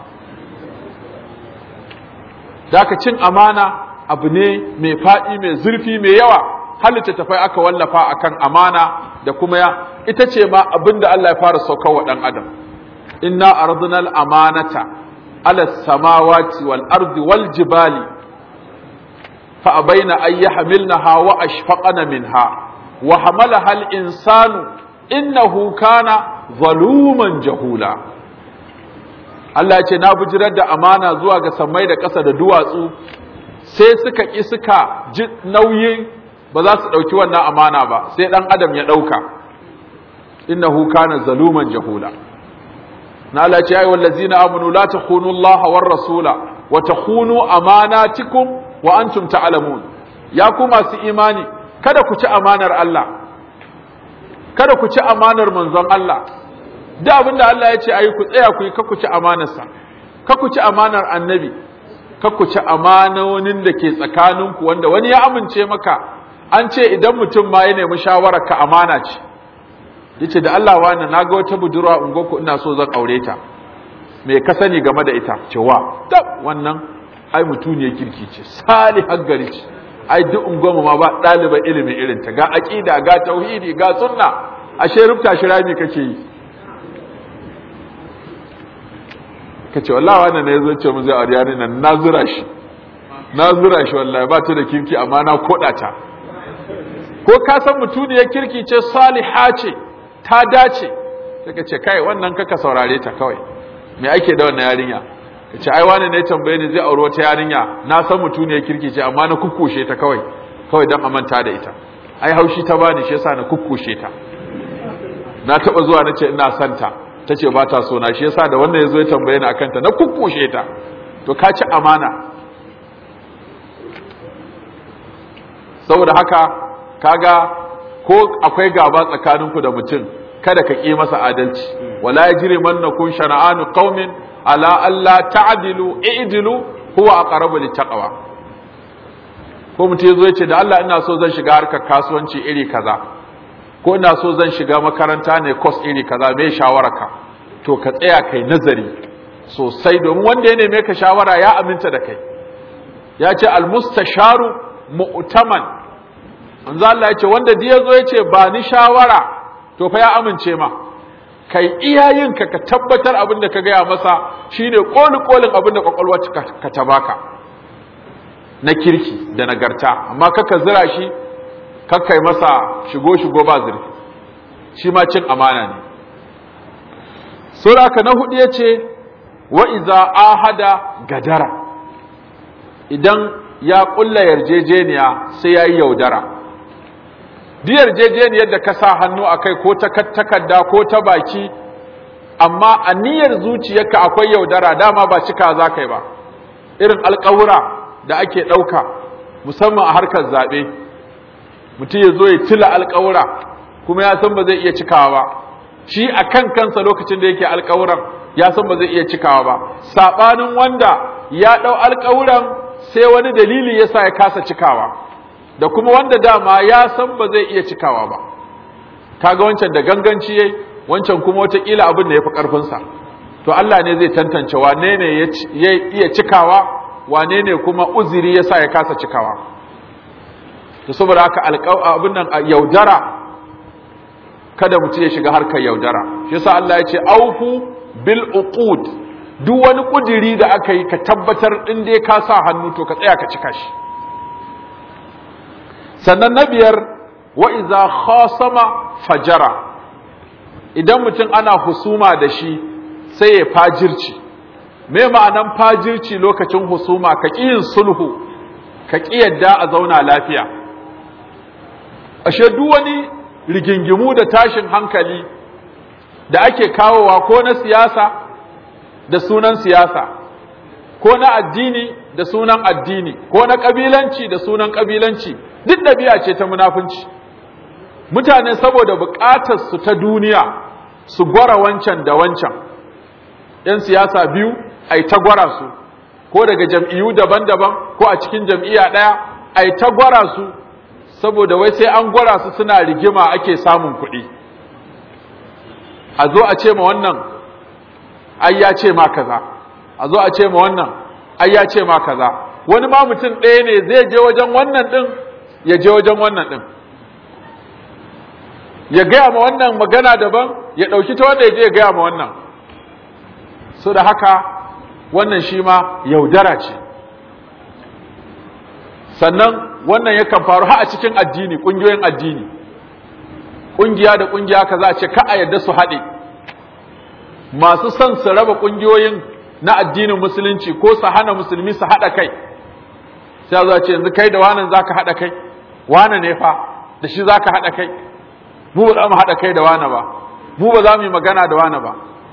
Daka cin amana abu ne mai faɗi mai zurfi mai yawa halitta tafai aka wallafa akan amana da kuma ya ita ce ma abin da Allah ya fara saukar wa ɗan adam inna arzuna al-amanata ala samawati wal ardi wal jibali fa abaina ay yahmilnaha wa ashfaqana minha wa hamalaha al-insanu innahu kana zaluman jahula Allah ce na bijirar da amana zuwa ga sammai da ƙasa da duwatsu sai suka ƙi suka ji nauyin ba za su ɗauki wannan amana ba sai ɗan adam ya ɗauka innahu kana zaluman jahula na Allah ce ayi wallazina amanu la takhunu Allah war rasula wa takhunu amanatikum wa antum ta'lamun ya ku masu imani kada ku ci amanar Allah kada ku ci amanar manzon Allah duk abin da Allah ya ce ayi ku tsaya ku yi ka ku ci amanarsa ka ku ci amanar annabi ka ku ci amanonin da ke tsakaninku wanda wani ya amince maka an ce idan mutum ma ya nemi shawarar ka amana ce yace da Allah wani na ga wata budurwa ungoku ina so zan aure ta me ka sani game da ita cewa tab wannan ai mutuniyar kirki ce salihar gari ce ai duk unguwarmu ma ba ɗaliban ilimin irin ta ga aqida ga tauhidi ga sunna ashe rubta shi rami kake yi kace wallahi wannan ne yazo ce mu zai aure yarin nan na zura shi na zura shi wallahi ba ta da kirki amma na koda ta ko ka san mutuniyar kirki ce saliha ce ta dace sai ka ce kai wannan kaka saurare ta kawai me ake da wannan yarinya ka ce ai wani ne tambaye ni zai aure wata yarinya na san mutuniyar kirki ce amma na kukkushe ta kawai kawai dan amanta da ita ai haushi ta bani shi yasa na kukkushe ta na taba zuwa nace ina son ta ta ce ba ta so na shi yasa da wannan ya zo ya tambaye ni akan ta na kukkushe ta to ka ci amana saboda haka kaga ko akwai gaba tsakaninku da mutum kada ka ƙi masa adalci wala yajri mannakum shana'anu qaumin ala alla ta'dilu i'dilu huwa aqrabu littaqwa ko mutum yazo yace da Allah ina so zan shiga harkar kasuwanci iri kaza ko ina so zan shiga makaranta ne course iri kaza me shawararka to ka tsaya kai nazari sosai domin wanda ya neme ka shawara ya aminta da kai ya ce almustasharu mu'taman manzo Allah ya ce wanda da yazo ya ce ba ni shawara to fa ya amince ma kai iyayenka ka tabbatar abin da ka gaya masa shine koli kolin abin da kwakwalwa ka ta baka na kirki da nagarta amma kaka zira shi kakkai masa shigo shigo ba zurfi shi ma cin amana ne sura na hudu ya ce wa iza ahada gadara idan ya kulla yarjejeniya sai ya yi yaudara duk yarjejeniyar da ka sa hannu a kai ko ta takarda ko ta baki amma a niyyar zuciyarka akwai yaudara dama ba cika za ka yi ba irin alkawura da ake ɗauka musamman a harkar zaɓe mutum ya zo ya tila alkawura kuma ya san ba zai iya cikawa ba shi a kan kansa lokacin da yake alkawuran ya san ba zai iya cikawa ba saɓanin wanda ya ɗau alkawuran sai wani dalili ya sa ya kasa cikawa da kuma wanda dama ya san ba zai iya cikawa ba kaga wancan da ganganci yayi wancan kuma wataƙila abin da ya fi ƙarfinsa to Allah ne zai tantance wane ne ya iya cikawa wane ne kuma uziri ya sa ya kasa cikawa to saboda haka abin nan yaudara kada mutum ya shiga harkar yaudara shi yasa Allah ya ce aufu bil uqud duk wani kudiri da aka yi ka tabbatar in dai ka sa hannu to ka tsaya ka cika shi sannan na biyar wa iza khasama fajara idan mutum ana husuma da shi sai ya fajirci me ma'anan fajirci lokacin husuma ka ƙi yin sulhu ka ƙi yadda a zauna lafiya ashe duk wani rigingimu da tashin hankali da ake kawowa ko na siyasa da sunan siyasa ko na addini da sunan addini ko na ƙabilanci da sunan ƙabilanci duk ɗabi'a ce ta munafunci mutane saboda buƙatar su ta duniya su gwara wancan da wancan ‘yan siyasa biyu a ta gwara su ko daga jam'iyyu daban-daban ko a cikin jam'iyya ɗaya a ta gwara su saboda wai sai an gwara su suna rigima ake samun kuɗi a zo a ce ma wannan ai ya ce ma kaza a zo a ce ma wannan ai ya ce ma kaza wani ma mutum ɗaya ne zai je wajen wannan ɗin ya je wajen wannan ɗin ya gaya ma wannan magana daban ya ɗauki ta wanda ya je ya gaya ma wannan so da haka wannan shi ma yaudara ce sannan wannan yakan faru har a cikin addini ƙungiyoyin addini ƙungiya da ƙungiya ka za a ce ka a yadda su haɗe masu son su raba ƙungiyoyin na addinin musulunci ko su hana musulmi su haɗa kai sai za ce yanzu kai da wanan za ka haɗa kai wane ne fa da shi za ka haɗa kai mu ba za mu haɗa kai da wane ba mu ba za mu yi magana da wane ba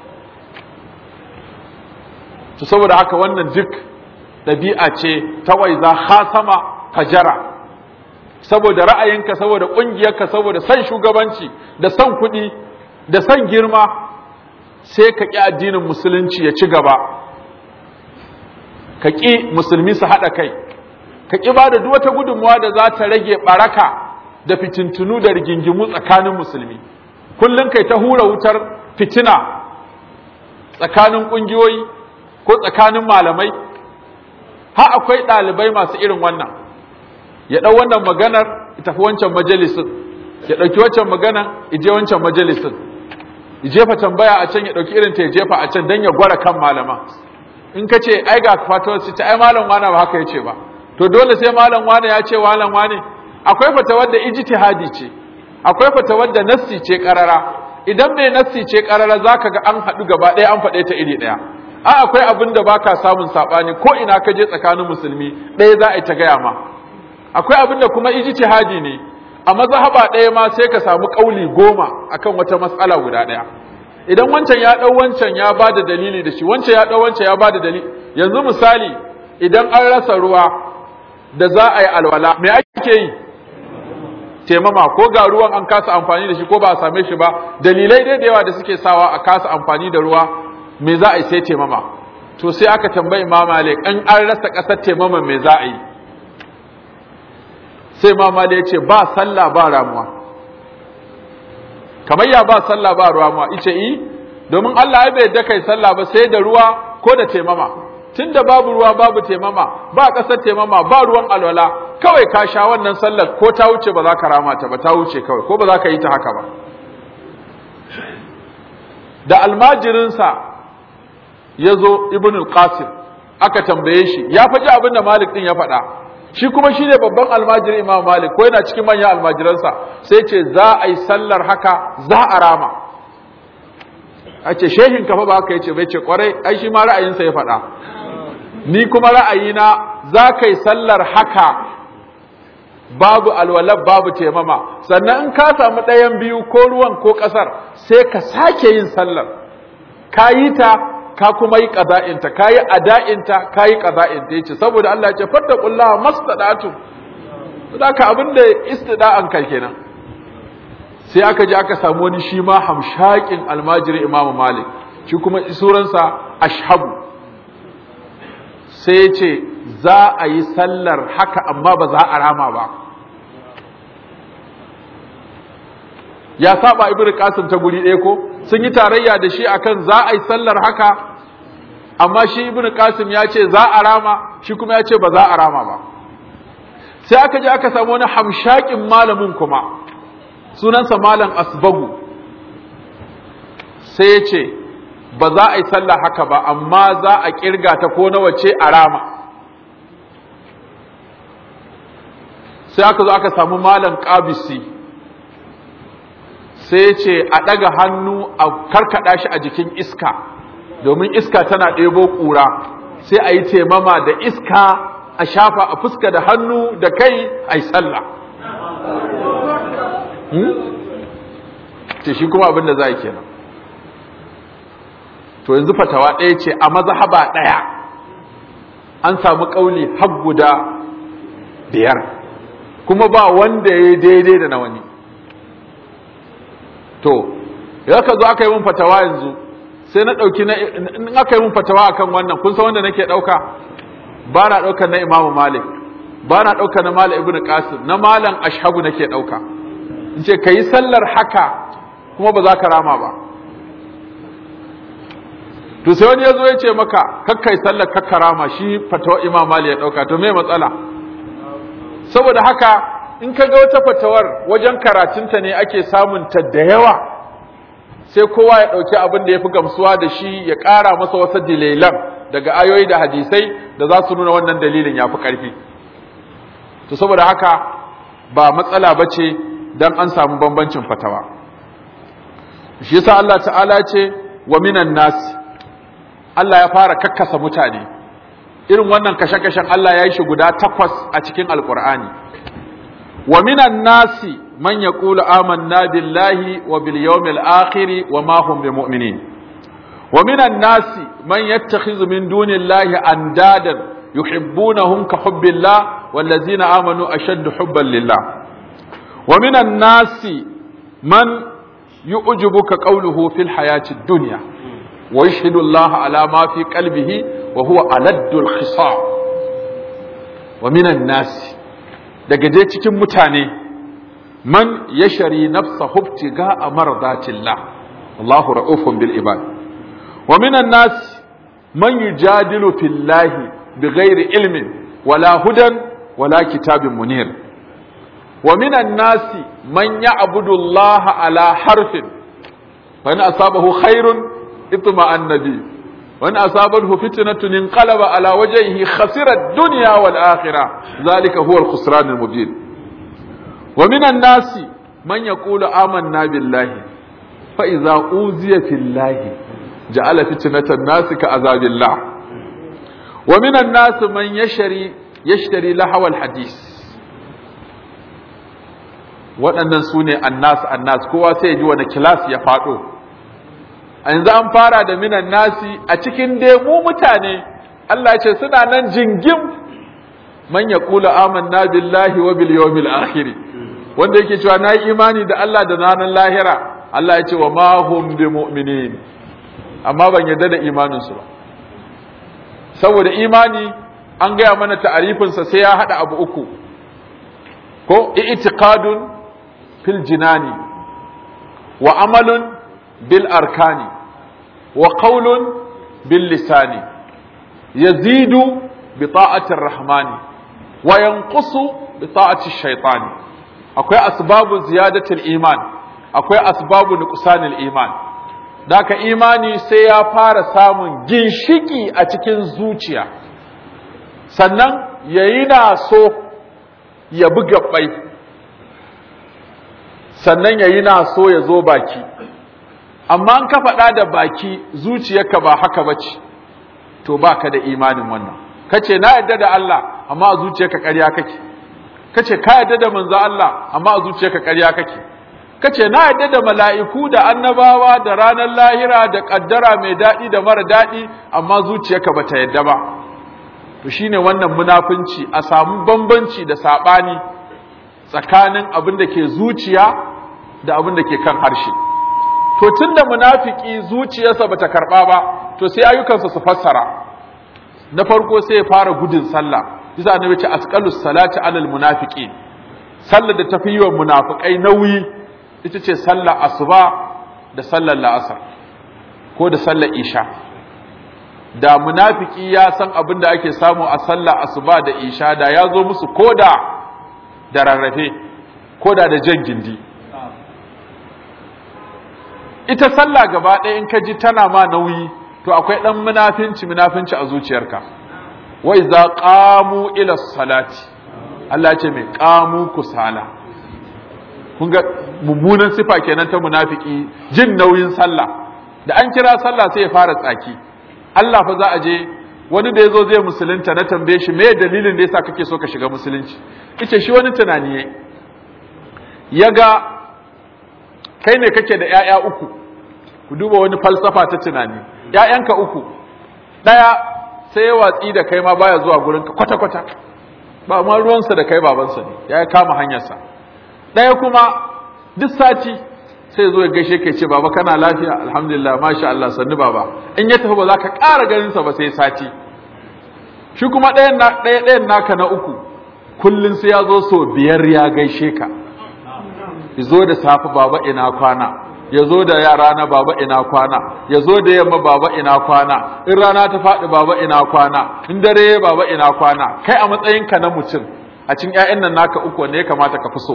to saboda haka wannan duk ɗabi'a ce ta waiza khasama fajara saboda ra'ayinka saboda ƙungiyarka saboda son shugabanci da son kuɗi da son girma sai ka ƙi addinin musulunci ya ci gaba ka ƙi musulmi su haɗa kai ka ƙi ba da duk wata gudunmawa da za ta rage ɓaraka da fitintunu da rigingimu tsakanin musulmi kullum kai ta hura wutar fitina tsakanin ƙungiyoyi ko tsakanin malamai ha akwai ɗalibai masu irin wannan ya ɗau wannan maganar ya tafi wancan majalisin ya ɗauki wancan magana ya je wancan majalisin ya jefa tambaya a can ya ɗauki irin ta ya jefa a can don ya gwara kan malama in ka ce ai ga fatawar su ta ai malam wane ba haka ya ce ba to dole sai malam wane ya ce malam wane akwai fatawar da ijtihadi ce akwai fatawar da nassi ce karara idan mai nassi ce karara zaka ga an haɗu gaba ɗaya an faɗe ta iri ɗaya a akwai abin da baka samun saɓani ko ina ka je tsakanin musulmi ɗaya za a yi ta gaya ma akwai abin da kuma ijtihadi ne a mazhaba ɗaya ma sai ka samu ƙauli goma akan wata matsala guda ɗaya idan wancan ya ɗau wancan ya ba da dalili da shi wancan ya ɗau wancan ya ba da dalili yanzu misali idan an rasa ruwa da za a yi alwala me ake yi taimama ko ga ruwan an kasa amfani da shi ko ba a same shi ba dalilai dai da yawa da suke sawa a kasa amfani da ruwa me za a yi sai taimama to sai aka tambayi Imam Malik an an rasa kasar taimama me za a yi sai Imam Malik ya ce ba sallah ba ramuwa kamar ya ba sallah ba ramuwa ice yi domin Allah ya bai da kai sallah ba sai da ruwa ko da taimama tunda babu ruwa babu taimama ba kasar taimama ba ruwan alwala kawai ka sha wannan sallar ko ta wuce ba za ka rama ta ba ta wuce kawai ko ba za ka yi ta haka ba da almajirinsa ya zo ibn al-qasim aka tambaye shi ya faji abin da malik din ya faɗa shi kuma shi ne babban almajirin imam malik ko yana cikin manyan almajiransa sai ce za a yi sallar haka za a rama a ce shehin kafa ba haka ya ce bai ce kwarai ai shi ma ra'ayinsa ya faɗa ni kuma ra'ayina za ka yi sallar haka babu alwalab babu taimama sannan in ka samu ɗayan biyu ko ruwan ko ƙasar sai ka sake yin sallar ka yi ta ka kuma yi ƙaza'inta ka yi ada'inta ka yi ƙaza'inta ya ce saboda Allah ya ce fadda ƙulla mastaɗatu za ka abin da istida'an kai kenan sai aka je aka samu wani shi ma hamshakin almajiri imamu malik shi kuma suransa ashabu sai ya ce za a yi sallar haka amma ba za a rama ba ya saba ibn qasim ta guri ɗaya ko sun yi tarayya da shi akan za a yi sallar haka amma shi ibn qasim ya ce za a rama shi kuma ya ce ba za a rama ba sai aka je aka samu wani hamshakin malamin kuma sunansa malam asbagu sai ya ce ba za a yi sallah haka ba amma za a kirga ta ko nawa ce a rama sai aka zo aka samu malam qabisi sai ce a ɗaga hannu a karkaɗa shi a jikin iska domin iska tana ɗebo ƙura sai a yi taimama da iska a shafa a fuska da hannu da kai a yi sallah ce shi kuma abin da za a kenan to yanzu fatawa ɗaya ce a mazhaba ɗaya an samu ƙauli har guda biyar kuma ba wanda ya daidai da na wani to ya ka zo aka yi mun fatawa yanzu sai na ɗauki na in aka yi mun fatawa akan wannan kun san wanda nake ɗauka ba na ɗaukar na imamu malik ba na ɗaukar na malam ibnu qasim na malam ashabu nake ɗauka in ce ka yi sallar haka kuma ba za ka rama ba to sai wani ya zo ya ce maka kakkai sallar kakka rama shi fatawa imam malik ya ɗauka to me matsala saboda haka in ka ga wata fatawar wajen karatunta ne ake samun ta da yawa sai kowa ya ɗauki abin da ya fi gamsuwa da shi ya ƙara masa wasu dalilan daga ayoyi da hadisai da za su nuna wannan dalilin ya fi ƙarfi to saboda haka ba matsala ba ce don an samu bambancin fatawa shi yasa Allah ta'ala ce wa minan nasi Allah ya fara kakkasa mutane irin wannan kashe-kashen Allah ya yi shi guda takwas a cikin alkur'ani wa minan nasi man yaqulu amanna billahi wa bil yawmil akhir wa ma hum bimu'minin wa minan nasi man yattakhidhu min dunillahi andadan yuhibbunahum ka hubbillah wallazina amanu ashaddu hubban lillah wa minan nasi man yu'jibuka qawluhu fil hayati dunya wa yashhadu Allah ala ma fi qalbihi wa huwa aladdul khisam wa minan nasi daga je cikin mutane man yashari nafsa hubtiga a mardatillah Allahu ra'ufun bil ibad wa minan nas man yujadilu fillahi bighairi ilmin wala hudan wala kitabin munir wa minan nasi man ya'budu Allah ala harfin fa in asabahu khairun itma annabi wa in asabathu fitnatun inqalaba ala wajhihi khasira ad-dunya wal akhirah dhalika huwa al-khusran al-mubin ومن الناس من يقول آمنا بالله فإذا أوذي في الله جعل فتنة الناس كعذاب الله ومن الناس من يشري يشتري لهو الحديث waɗannan su ne annas annas kowa sai ya ji wani kilas ya faɗo a yanzu an fara da minan nasi a cikin dai mu mutane Allah ce suna nan jingim man yaqulu amanna billahi wa bil yawmil akhir wanda yake cewa nayi imani da Allah da ranar lahira Allah ya ce wa ma hum bi mu'minin amma ban yarda da imanin su ba saboda imani an gaya mana ta'arifinsa sai ya hada abu uku ko i'tiqadun fil jinani wa amalun bil arkani wa qawlun bil lisani yazidu bi ta'ati rahmani wa yanqusu bi ta'ati shaytani akwai asbabu ziyadatul iman akwai asbabu nuqsanil iman daka imani sai ya fara samun ginshiki a cikin zuciya sannan yayi na so ya buga bai sannan yayi na so ya zo baki amma an ka faɗa da baki zuciyarka ba haka bace to baka da imanin wannan kace na yadda da Allah amma a zuciyarka ƙarya kake kace ka yadda da manzo Allah amma a zuciyarka ƙarya kake kace na yadda da mala'iku da annabawa da ranar lahira da kaddara mai daɗi da mara daɗi amma zuciyarka bata yadda ba to shine wannan munafunci a samu bambanci da sabani tsakanin abin da ke zuciya da abin da ke kan harshe to tunda munafiki zuciyarsa bata karba ba to sai ayyukansa su fassara na farko sai ya fara gudun sallah bisa annabi ce asqalus salati alal munafiqin sallar da tafi yiwa munafikai nauyi ita ce sallar asuba da sallar la'asar ko da sallar isha da munafiki ya san abin da ake samu a sallar asuba da isha da ya zo musu koda da rarrafe koda da jan gindi ita sallah gaba ɗaya in ka ji tana ma nauyi to akwai ɗan munafinci munafinci a zuciyarka wa iza qamu ila salati Allah ce mai qamu kusala kun ga mummunan sifa kenan ta munafiki jin nauyin sallah da an kira sallah sai ya fara tsaki Allah fa za a je wani da yazo zai musulunta na tambaye shi me dalilin da yasa kake so ka shiga musulunci yace shi wani tunani yayi yaga kai ne kake da ƴaƴa uku ku duba wani falsafa ta tunani ƴaƴanka uku ɗaya sai ya watsi da kai ma baya zuwa gurin ka kwata kwata ba ma ruwansa da kai babansa ne ya kama hanyarsa ɗaya kuma duk sati sai zo ya gaishe ka ce baba kana lafiya alhamdulillah masha Allah sannu baba in ya tafi ba za ka ƙara ganin sa ba sai sati shi kuma ɗayan ɗaya ɗayan naka na uku kullun sai ya zo so biyar ya gaishe ka zo da safe baba ina kwana ya zo da yara na baba ina kwana ya zo da yamma baba ina kwana in rana ta faɗi baba ina kwana in dare baba ina kwana kai a matsayinka na mutum a cikin ƴaƴan nan naka uku wanda ya kamata ka fi so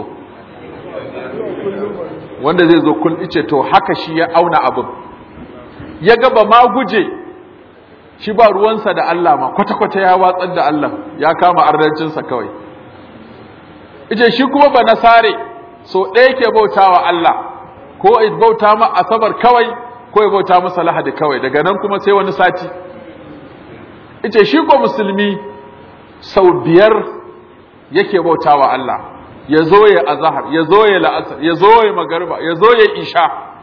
wanda zai zo kun ice to haka shi ya auna abin ya ga ba ma guje shi ba ruwansa da Allah ma kwata-kwata ya watsar da Allah ya kama ardancinsa kawai ice shi kuma ba nasare so ɗaya ke bauta wa Allah ko ya bauta ma asabar kawai ko ya bauta masa lahadi kawai daga nan kuma sai wani sati ice shi ko musulmi sau biyar yake bauta wa Allah ya zo ya azahar ya zo ya la'asar ya zo ya magarba ya zo ya isha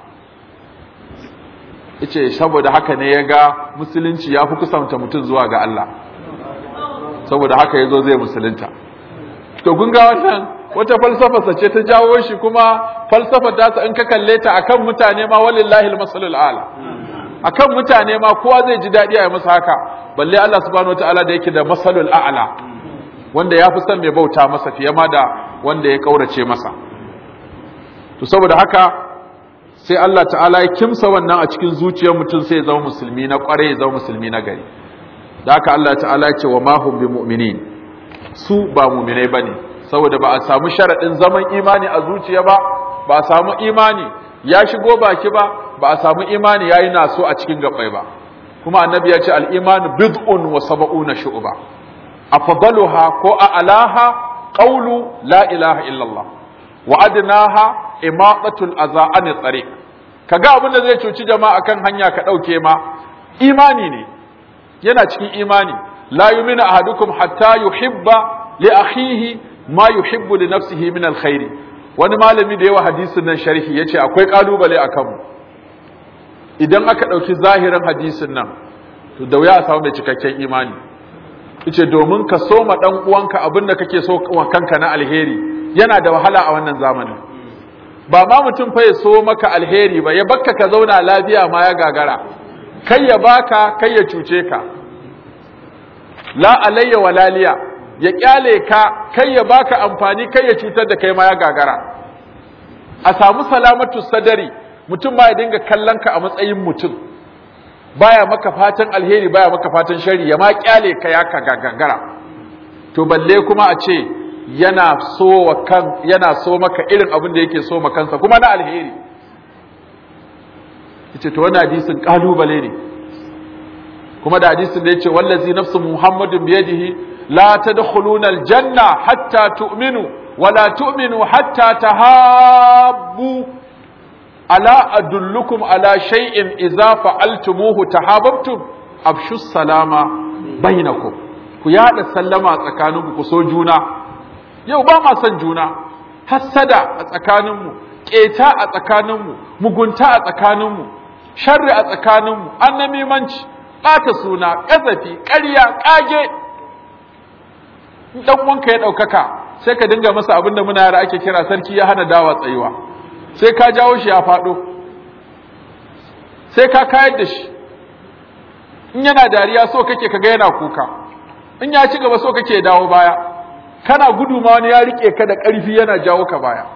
ice saboda haka ne ya ga musulunci ya fi kusanta mutum zuwa ga Allah saboda haka ya zo zai musulunta to kun ga wannan wata falsafa ce ta jawo shi kuma falsafa ta in ka kalle ta akan mutane ma walillahi almasalul ala akan mutane ma kowa zai ji dadi a yi masa haka balle Allah subhanahu wataala da yake da masalul a'la wanda ya fi son mai bauta masa fiye ma da wanda ya kaurace masa to saboda haka sai Allah ta'ala ya kimsa wannan a cikin zuciyar mutum sai ya zama musulmi na kware ya zama musulmi na gari da haka Allah ta'ala ya ce wa mahum bi mu'minin su ba mu'minai bane saboda ba a samu sharadin zaman imani a zuciya ba ba a samu imani ya shigo baki ba ba a samu imani yayi naso a cikin gabbai ba kuma annabi ya ce al-imanu bid'un wa sab'una shu'ba afdaluha ko a'laha qawlu la ilaha illallah wa adnaha imaqatul adha an tariq kaga abin da zai cuci jama'a kan hanya ka dauke ma imani ne yana cikin imani la yu'minu ahadukum hatta yuhibba li akhihi ma yuhibbu li nafsihi min alkhair wani malami da yawa hadisin nan sharhi yace akwai kalubale akan mu idan aka ɗauki zahirin hadisin nan to da wuya a samu mai cikakken imani ice domin ka so ma ɗan uwanka abin da kake so wa kanka na alheri yana da wahala a wannan zamanin ba ma mutum fa ya so maka alheri ba ya bakka ka zauna lafiya ma ya gagara kai ya baka kai ya cuce ka la alayya walaliya ya kyale ka kai ya baka amfani kai ya cutar da kai ma ya gagara a samu salamatu sadari mutum ba ya dinga kallon ka a matsayin mutum baya maka fatan alheri baya maka fatan shari ya ma kyale ka ya ka gagara to balle kuma a ce yana so wa kan yana so maka irin abin da yake so kansa kuma na alheri yace to wannan hadisin kalubale ne kuma da hadisin da yace wallazi nafsu muhammadin biyadihi la tadkhuluna aljanna hatta tu'minu wa la tu'minu hatta tahabbu ala adullukum ala shay'in idza fa'altumuhu tahabbtum afshu salama bainakum ku yada sallama tsakaninku ku so juna yau ba ma son juna hassada a tsakaninmu keta a tsakaninmu mugunta a tsakaninmu sharri a tsakaninmu annamimanci ɓata suna ƙazafi ƙarya ƙage dan wanka ya ɗaukaka sai ka dinga masa abin da muna yara ake kira sarki ya hana dawa tsayuwa sai ka jawo shi ya faɗo sai ka kayar da shi in yana dariya so kake kaga yana kuka in ya ci gaba so kake dawo baya kana gudu ma wani ya rike ka da ƙarfi yana jawo ka baya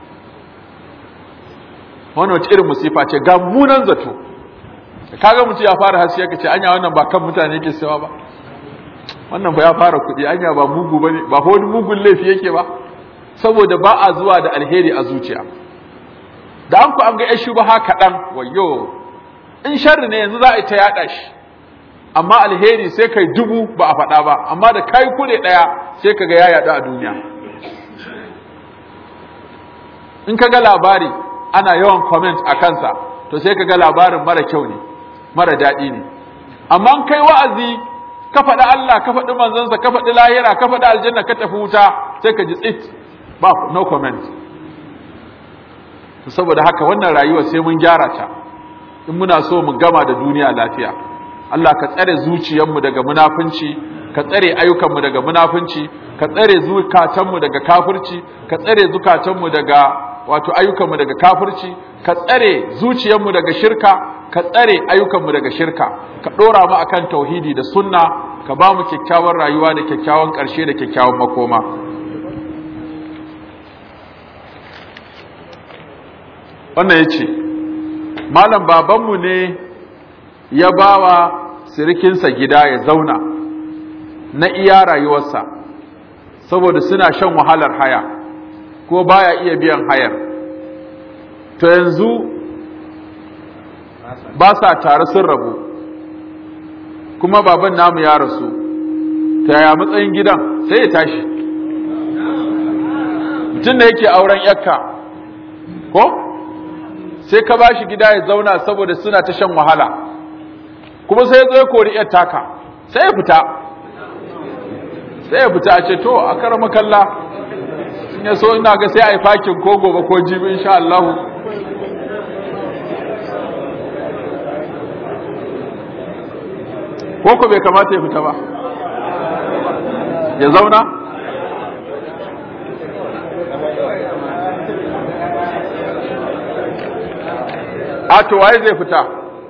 wani wace irin musifa ce ga munan zato kaga mutum ya fara hasiya ka ce anya wannan ba kan mutane yake sawa ba wannan ba ya fara kuɗi anya ba mugu ba ne ba wani mugun laifi yake ba saboda ba a zuwa da alheri a zuciya da an ku an ga yashi ba kaɗan wayo in sharri ne yanzu za a yi ta yaɗa shi amma alheri sai kai dubu ba a faɗa ba amma da kai kure ɗaya sai ka ga ya yaɗu a duniya in ka ga labari ana yawan comment a kansa to sai ka ga labarin mara kyau ne mara daɗi ne amma in kai wa'azi ka faɗi Allah ka faɗi manzansa ka faɗi lahira ka faɗi aljanna ka tafi wuta sai ka ji tsit ba no comment saboda haka wannan rayuwa sai mun gyara ta in muna so mu gama da duniya lafiya Allah ka tsare zuciyarmu daga munafunci ka tsare ayyukanmu daga munafunci ka tsare zukatanmu daga kafirci ka tsare zukatanmu daga wato ayyukanmu daga kafirci ka tsare zuciyarmu daga shirka ka tsare ayyukanmu daga shirka ka dora mu akan tauhidi da sunna ka ba mu kyakkyawan rayuwa da kyakkyawan ƙarshe da kyakkyawan makoma wannan yace malam babanmu ne ya bawa sirikinsa gida ya zauna na iya rayuwarsa saboda suna shan wahalar haya ko baya iya biyan hayar to yanzu ba sa tare sun rabu kuma baban namu ya rasu ta yaya matsayin gidan sai ya tashi mutum da yake auren yakka ko sai ka bashi gida ya zauna saboda suna ta shan wahala kuma sai ya zo ya kori yar taka sai ya fita sai ya fita a ce to a karama kalla in ya so ina ga sai a yi fakin ko gobe ko jibi insha Allah ko ko bai kamata ya fita ba ya zauna a to waye zai fita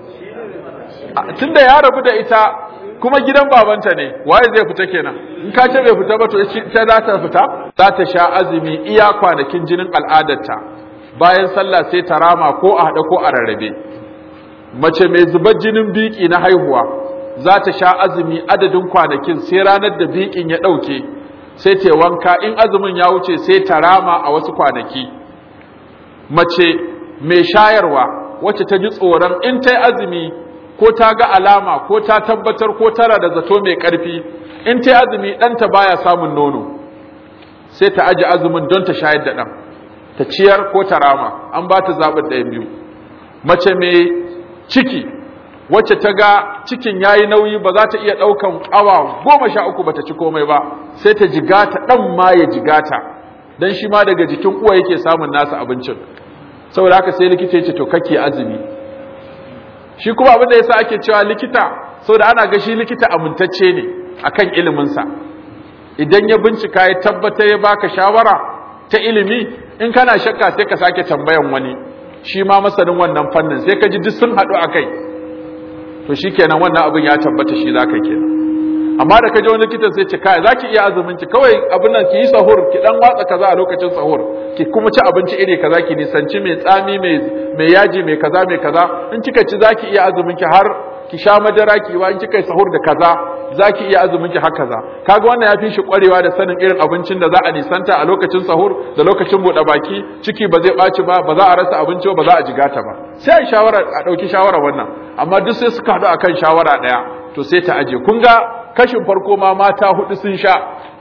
tunda ya rabu da ita kuma gidan babanta ne waye zai fita kenan in ka ce bai fita ba to ita za ta fita za ta sha azumi iya kwanakin jinin al'adarta bayan sallah sai ta rama ko a haɗa ko a rarrabe mace mai zubar jinin biki na haihuwa za ta sha azumi adadin kwanakin sai ranar da bikin ya ɗauke sai ta wanka in azumin ya wuce sai ta rama a wasu kwanaki mace mai shayarwa wacce ta ji tsoron in ta yi azumi ko ta ga alama ko ta tabbatar ko tara da zato mai ƙarfi in ta yi azumi ɗanta baya samun nono sai ta aji azumin don ta shayar da ɗan ta ciyar ko ta rama an ba ta zaɓin ɗayan biyu mace mai ciki wacce ta ga cikin ya yi nauyi ba za ta iya ɗaukan awa goma sha uku ba ta ci komai ba sai ta jigata ɗan ma ya jigata don shi ma daga jikin uwa yake samun nasa abincin saboda haka sai likita ya ce to kake azumi shi kuma abin da yasa ake cewa likita saboda ana ga shi likita amintacce ne akan iliminsa idan ya bincika ya tabbata ya baka shawara ta ilimi in kana shakka sai ka sake tambayan wani shi ma masanin wannan fannin sai ka ji duk sun haɗu a kai to shi kenan wannan abin ya tabbata shi za ka kenan amma da ka je wani likitan sai ce kai za ki iya azumin ki kawai abin nan ki yi sahur ki dan watsa kaza a lokacin sahur ki kuma ci abinci iri kaza ki nisanci mai tsami mai mai yaji mai kaza mai kaza in kika ci za ki iya azumin ki har ki sha madara ki wa in kika yi sahur da kaza za ki iya azumin ki har kaza kaga wannan ya fi shi kwarewa da sanin irin abincin da za a nisanta a lokacin sahur da lokacin buɗe baki ciki ba zai ɓaci ba ba za a rasa abinci ba ba za a jigata ba sai a shawara a ɗauki shawara wannan amma duk sai suka haɗu akan shawara ɗaya to sai ta aje kun ga kashin farko ma mata hudu sun sha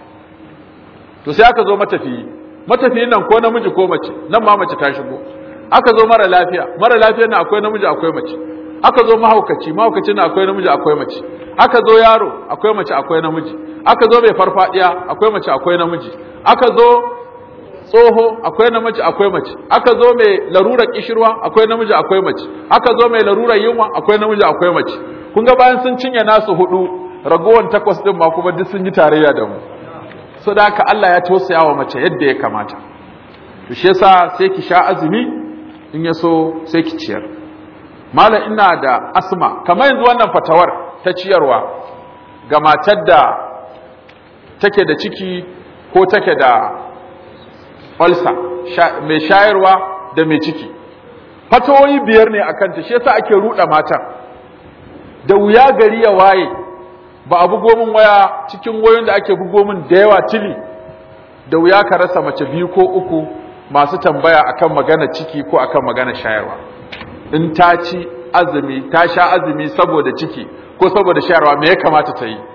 to sai aka zo matafiyi matafiyin nan ko namiji ko mace nan ma mace ta shigo aka zo mara lafiya mara lafiya nan akwai namiji akwai mace aka zo mahaukaci mahaukaci nan akwai namiji akwai mace aka zo yaro akwai mace akwai namiji aka zo mai farfadiya akwai mace akwai namiji aka zo tsoho akwai namiji akwai mace aka zo mai larurar kishirwa akwai namiji akwai mace aka zo mai larurar yunwa akwai namiji akwai mace kun ga bayan sun cinye nasu hudu ragowar takwas din ma kuma duk sun yi tarayya da mu so da haka Allah ya tausaya wa mace yadda ya kamata to shi yasa sai ki sha azumi in ya so sai ki ciyar malam ina da asma kamar yanzu wannan fatawar ta ciyarwa ga matar da take da ciki ko take da ulcer mai shayarwa da mai ciki fatawoyi biyar ne akan ta shi yasa ake ruɗa matan da wuya gari ya waye ba a bugo min waya cikin wayoyin da ake bugo min da yawa tili da wuya ka rasa mace biyu ko uku masu tambaya akan magana ciki ko akan magana shayarwa in ta ci azumi ta sha azumi saboda ciki ko saboda shayarwa me ya kamata ta yi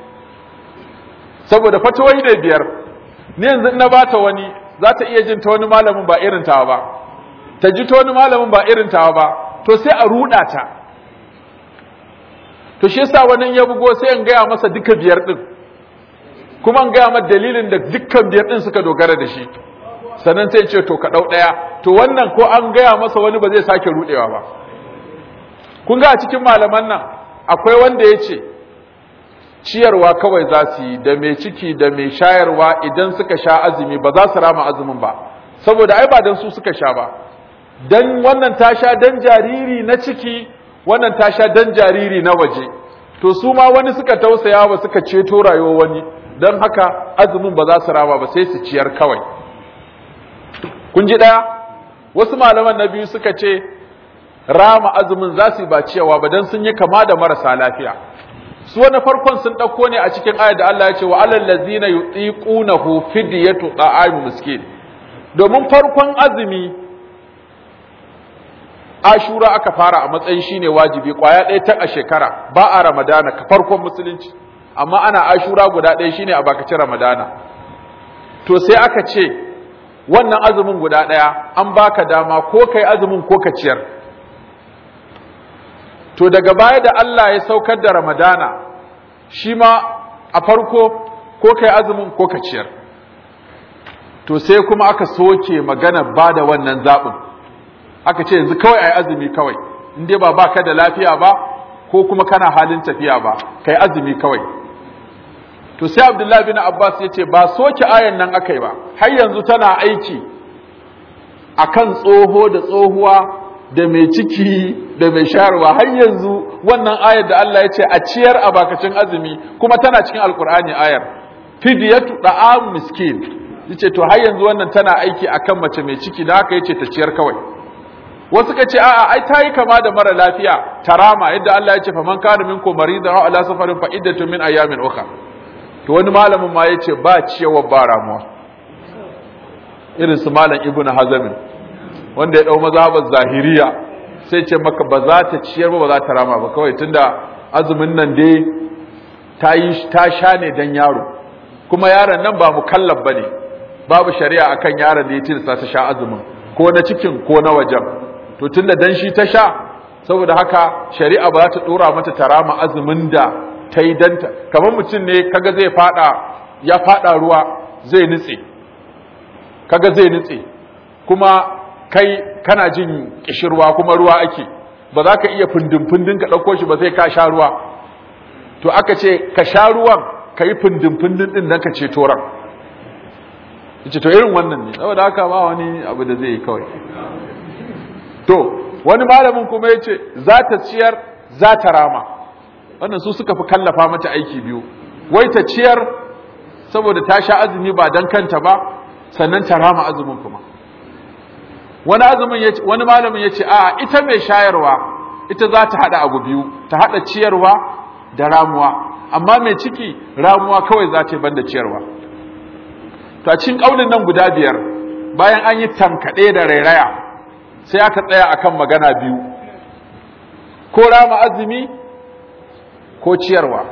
saboda fatawai da biyar ni yanzu in na bata wani za ta iya jin ta wani malamin ba irin tawa ba ta ji ta wani malamin ba irin tawa ba to sai a ruɗa ta to shi yasa wani ya bugo sai in gaya masa duka biyar din kuma in gaya masa dalilin da dukkan biyar din suka dogara da shi sannan sai ce to ka dau daya to wannan ko an gaya masa wani ba zai sake rudewa ba kun ga a cikin malaman nan akwai wanda ya ce ciyarwa kawai za su yi da mai ciki da mai shayarwa idan suka sha azumi ba za su rama azumin ba saboda ai ba dan su suka sha ba dan wannan ta sha dan jariri na ciki wannan ta sha dan jariri na waje to su ma wani suka tausaya ba suka ceto rayuwar wani don haka azumin ba za su rama ba sai su ciyar kawai kun ji ɗaya wasu malaman na biyu suka ce rama azumin za su yi ba ciyawa ba don sun yi kama da marasa lafiya su wani farkon sun ɗauko ne a cikin ayar da Allah ya ce wa alal ladzina yutiqunahu fidyatu ta'am miskin domin farkon azumi ashura aka fara a matsayin shine wajibi kwaya ɗaya ta a shekara ba a ramadana ka farkon musulunci amma ana ashura guda ɗaya shine a bakacin ramadana to sai aka ce wannan azumin guda ɗaya an baka dama ko kai azumin ko ka ciyar to daga baya da Allah ya saukar da ramadana shi ma a farko ko kai azumin ko ka ciyar to sai kuma aka soke magana ba da wannan zaɓin aka ce yanzu kawai a yi azumi kawai in dai ba ba ka da lafiya ba ko kuma kana halin tafiya ba ka yi azumi kawai to sai abdullahi bin abbas ya ce ba soke ayan nan aka yi ba har yanzu tana aiki a kan tsoho da tsohuwa da mai ciki da mai shayarwa har yanzu wannan ayar da Allah ya ce a ciyar a bakacin azumi kuma tana cikin alkur'ani ayar fidiyatu da'am miskin yace to har yanzu wannan tana aiki akan mace mai ciki da haka yace ta ciyar kawai wasu ka ce a'a ai ta yi kama da mara lafiya tarama yadda Allah ya ce faman kana minkum maridan aw ala safarin fa iddatun min ayamin ukhra to wani malamin ma yace ba ciyawa ba ramuwa irin su malam ibnu hazm wanda ya dau mazhabar zahiriya sai ce maka ba za ta ciyar ba ba za ta rama ba kawai tunda azumin nan dai ta yi ta sha ne dan yaro kuma yaron nan ba mukallaf bane babu shari'a akan yaron da ya tilasta ta sha azumin ko na cikin ko na wajen to tunda dan shi ta sha saboda haka shari'a ba za ta dora mata tarama azumin da ta yi danta kamar mutum ne kaga zai fada ya fada ruwa zai nutse kaga zai nutse kuma kai kana jin kishirwa kuma ruwa ake ba za ka iya fundin-fundin ka ɗauko shi ba sai ka sha ruwa to aka ce ka sha ruwan ka yi fundin-fundin ɗin don ka ceto ran yace to irin wannan ne saboda haka ba wani abu da zai yi kawai to wani malamin kuma ya ce za ta ciyar za ta rama wannan su suka fi kallafa mata aiki biyu wai ta ciyar saboda ta sha azumi ba don kanta ba sannan ta rama azumin kuma wani azumin ya wani malamin ya ce a ita mai shayarwa ita za ta haɗa abu biyu ta haɗa ciyarwa da ramuwa amma mai ciki ramuwa kawai za ta yi banda ciyarwa to a cikin ƙaunin nan guda biyar bayan an yi tankaɗe da rairaya sai aka tsaya akan magana biyu ko rama azumi ko ciyarwa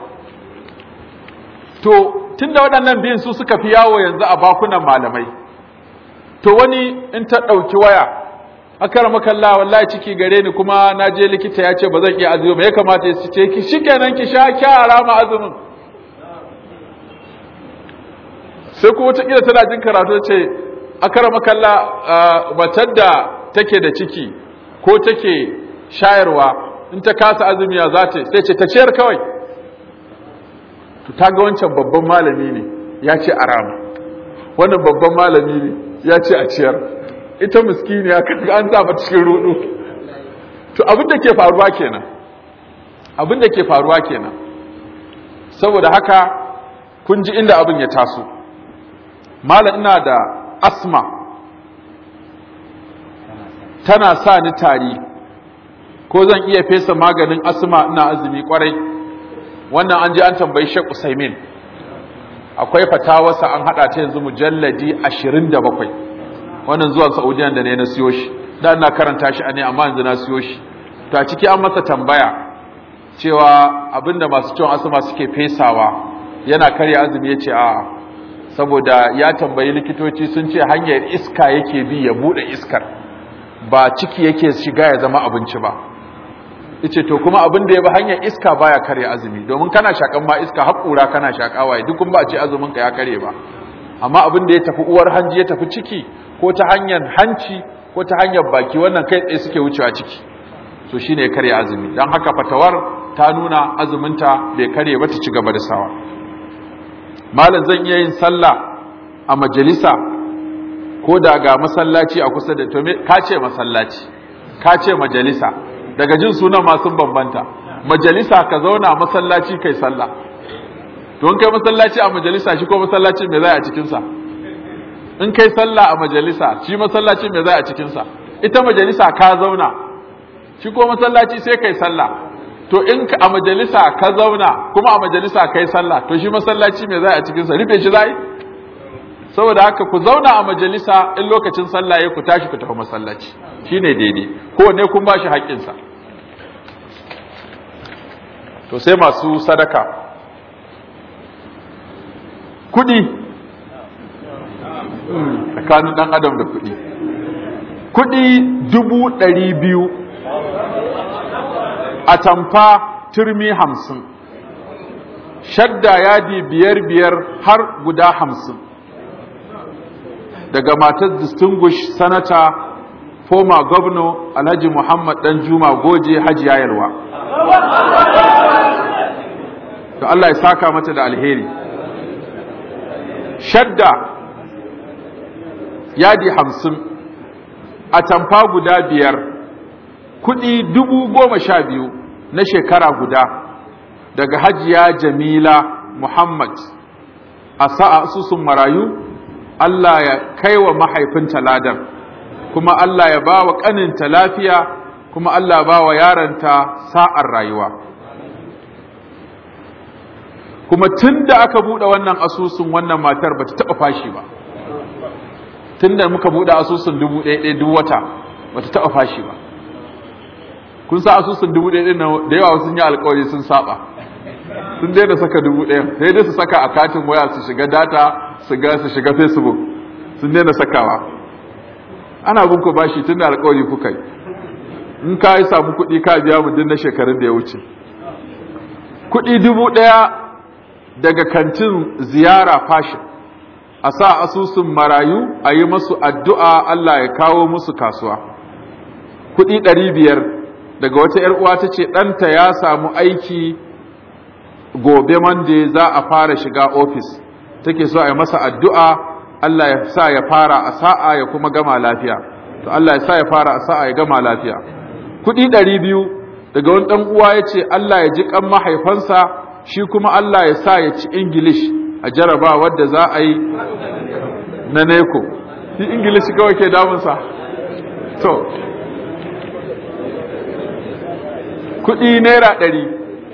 to tunda waɗannan biyun su suka fi yawo yanzu a bakunan malamai to wani in ta ɗauki waya akara makalla wallahi ciki gare ni kuma na je likita ya ce ba zan iya azumi ba ya kamata ya ce ki shikenan ki sha kyara ma azumin sai kuma wata kila tana jin karatu ce akara makalla matar da take da ciki ko take shayarwa in ta kasa azumi ya za ta sai ce ta ciyar kawai to ta ga wancan babban malami ne ya ce a rama wannan babban malami ne ya ce a ciyar ita miskini ya kaga an zaba cikin rudu to abin da ke faruwa kenan abin da ke faruwa kenan saboda haka kun ji inda abin ya taso malam ina da asma tana sa ni tari ko zan iya fesa maganin asma ina azumi kwarai wannan an ji an tambayi Sheikh Usaimin akwai fatawarsa an hada ta yanzu mujalladi 27 wannan zuwa Saudiya da ne na siyo shi da ina karanta shi ne amma yanzu na siyo shi to a ciki an masa tambaya cewa abinda masu ciwon asma suke fesawa yana karya azumi yace a saboda ya tambayi likitoci sun ce hanyar iska yake bi ya bude iskar ba ciki yake shiga ya zama abinci ba yace to kuma abin da ya bi hanyar iska baya kare azumi domin kana shakan ma iska hakura kana shakawa duk kun ba a ce azumin ka ya kare ba amma abin da ya tafi uwar hanji ya tafi ciki ko ta hanyar hanci ko ta hanyar baki wannan kai tsaye suke wucewa ciki to shine ya kare azumi dan haka fatawar ta nuna azuminta bai kare ba ta ci gaba da sawa malam zan iya yin sallah a majalisa ko da ga masallaci a kusa da to me ka ce masallaci ka ce majalisa daga jin sunan ma sun bambanta majalisa ka zauna masallaci kai sallah to in kai masallaci a majalisa shi ko masallaci me zai a cikin sa in kai sallah a majalisa shi masallaci me zai a cikin sa ita majalisa ka zauna shi ko masallaci sai kai sallah to in a majalisa ka zauna kuma a majalisa kai sallah to shi masallaci me zai a cikin sa rufe shi zai saboda haka ku zauna a majalisa in lokacin sallah ya ku tashi ku tafi masallaci shine daidai ko ne kun bashi haƙƙin sa to sai masu sadaka kudi tsakanin dan adam da kudi kudi dubu ɗari biyu a tamfa turmi hamsin shadda yadi biyar biyar har guda hamsin daga matar distinguished senator former governor alhaji muhammad dan juma goje hajiya yalwa to Allah ya saka mata da alheri shadda yadi hamsin a tamfa guda biyar kudi dubu goma sha biyu na shekara guda daga hajiya jamila muhammad a sa'a asusun marayu Allah ya kai wa mahaifinta ladan kuma Allah ya ba wa ƙaninta lafiya kuma Allah ba wa yaranta sa'ar rayuwa kuma tun da aka buɗe wannan asusun wannan matar ba ta taɓa fashi ba tun da muka buɗe asusun dubu ɗaya ɗaya duk wata ba ta taɓa fashi ba kun sa asusun dubu ɗaya ɗaya da yawa sun yi alkawari sun saba sun daina saka dubu ɗaya sai dai su saka a katin waya su shiga data su ga su shiga facebook sun daina sakawa ana bin ku bashi tun da alkawari kuka yi in ka yi samu kuɗi ka biya mu din na shekarun da ya wuce kuɗi dubu ɗaya daga kantin ziyara fashin a sa asusun marayu a yi masu addu'a Allah ya kawo musu kasuwa kuɗi ɗari biyar daga wata ‘yar uwa ta ce ɗanta ya samu aiki gobe mande za a fara shiga ofis take so a yi masa addu'a Allah ya sa ya fara a sa'a ya kuma gama lafiya to Allah ya sa ya fara a sa'a ya gama lafiya kuɗi ɗari biyu daga wani ɗan uwa ya ce Allah ya ji ƙan mahaifansa shi kuma Allah ya sa ya ci Ingilish a jaraba wadda za a yi na neko shi Ingilish kawai ke damunsa to kuɗi naira ɗari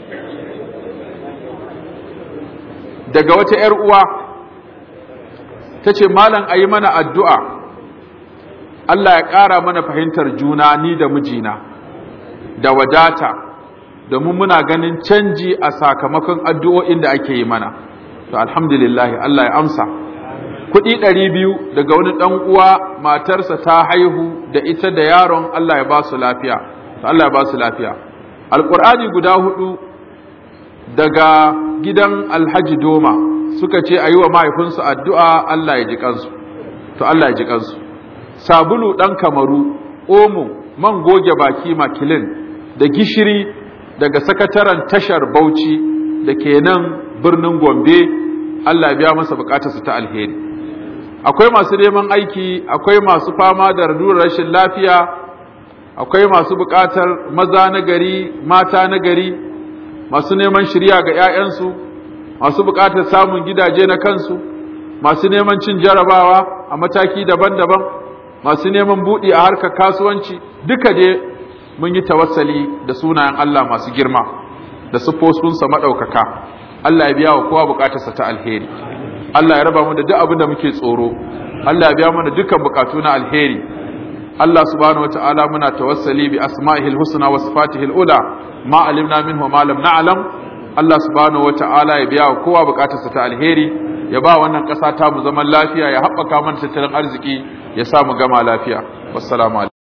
daga wata ‘yar uwa ta ce malam a yi mana addu'a Allah ya ƙara mana fahimtar juna ni da mijina da wadata domin muna ganin canji a sakamakon addu'o'in da ake yi mana to alhamdulillah Allah ya amsa kuɗi ɗari biyu daga wani ɗan uwa matarsa ta haihu da ita da yaron Allah ya ba su lafiya to Allah ya ba su lafiya alƙur'ani guda hudu daga gidan alhaji doma suka ce a yi wa mahaifinsu addu'a Allah ya ji kansu to Allah ya ji kansu sabulu ɗan kamaru omo man goge baki makilin da gishiri daga sakataren tashar bauchi da ke nan birnin gombe Allah biya masa bukatarsa ta alheri akwai masu neman aiki akwai masu fama da radurar rashin lafiya akwai masu bukatar maza na gari mata na gari masu neman shirya ga 'ya'yansu masu bukatar samun gidaje na kansu masu neman cin jarabawa a mataki daban-daban masu neman buɗi a harkar kasuwanci duka dai mun yi tawassali da sunayen Allah masu girma da siffofinsa maɗaukaka Allah ya biya wa kowa bukatarsa ta alheri Allah ya raba mu da duk abin da muke tsoro Allah ya biya mana dukkan bukatu na alheri Allah subhanahu wata'ala muna tawassali bi asma'ihil husna wa sifatihil ula ma alimna minhu ma lam na'lam Allah subhanahu wata'ala ya biya wa kowa bukatarsa ta alheri ya ba wannan ƙasa ta mu zaman lafiya ya haɓaka mana tattalin arziki ya sa mu gama lafiya wassalamu